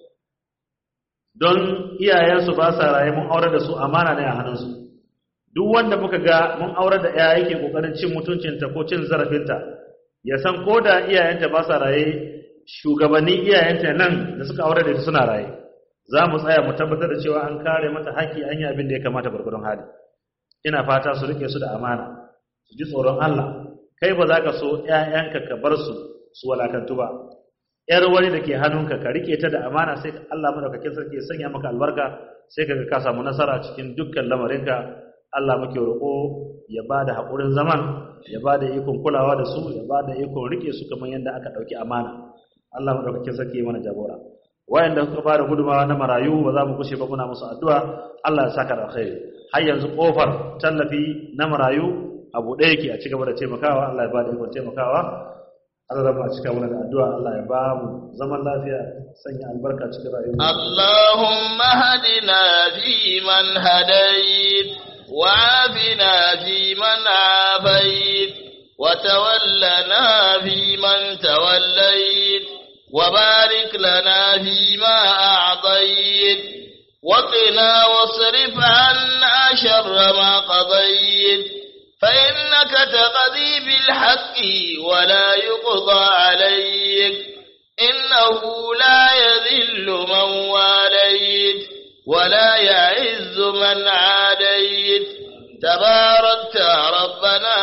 don iyayensu ba sa raye mun aure da su amana ne a hannunsu duk wanda muka ga mun aure da ya yake ƙoƙarin cin mutuncinta ko cin zarafinta ya san ko da iyayenta ba sa raye shugabannin iyayenta nan da suka aure da ita suna raye za mu tsaya mu tabbatar da cewa an kare mata haƙƙi an yi abin da ya kamata gwargwadon hali ina fata su rike su da amana su ji tsoron Allah kai ba za ka so ƴaƴanka ka bar su su walakantu ba ƴar wani da ke hannunka ka rike ta da amana sai Allah madaukakin sarki ya sanya maka albarka sai kaga ka samu nasara cikin dukkan lamarinka Allah muke roƙo ya ba da haƙurin zaman ya ba da ikon kulawa da su ya ba da ikon rike su kamar yadda aka ɗauki amana Allah madaukakin sarki ya mana jagora wayanda suka bada gudumawa na marayu ba za mu kushe ba muna musu addu'a Allah ya saka da alkhairi har yanzu kofar tallafi na marayu abu ɗaya yake a cigaba da taimakawa Allah ya bada ikon taimakawa Allah zama a cika mana da addu'a Allah ya ba mu zaman lafiya sanya albarka cikin rayuwa Allahumma hadina fi man hadayt wa afina fi man afayt wa tawallana fi man tawallayt وبارك لنا فيما أعطيت وقنا واصرف عنا شر ما قضيت فإنك تقضي بالحق ولا يقضى عليك إنه لا يذل من واليت ولا يعز من عاديت تباركت ربنا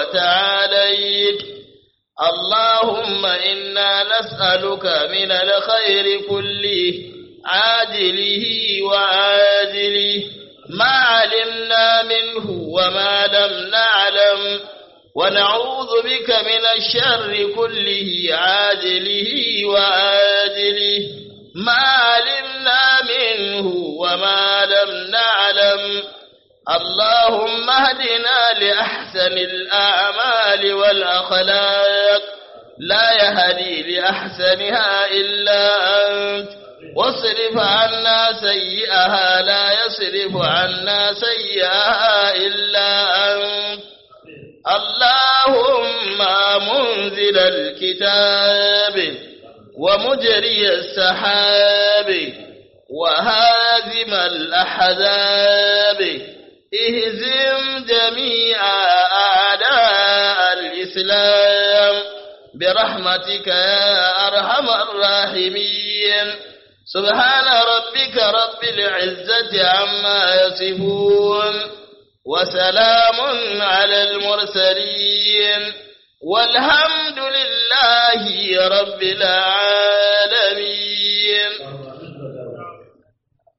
وتعاليت اللهم إنا نسألك من الخير كله عاجله وعاجله ما علمنا منه وما لم نعلم ونعوذ بك من الشر كله عاجله وآجله ما علمنا منه وما لم نعلم اللهم اهدنا لأحسن الأعمال والأخلاق لا يهدي لأحسنها إلا أنت واصرف عنا سيئها لا يصرف عنا سيئها إلا أنت اللهم منزل الكتاب ومجري السحاب وهازم الأحزاب اهزم جميع أعداء الإسلام برحمتك يا أرحم الراحمين سبحان ربك رب العزة عما يصفون وسلام على المرسلين والحمد لله رب العالمين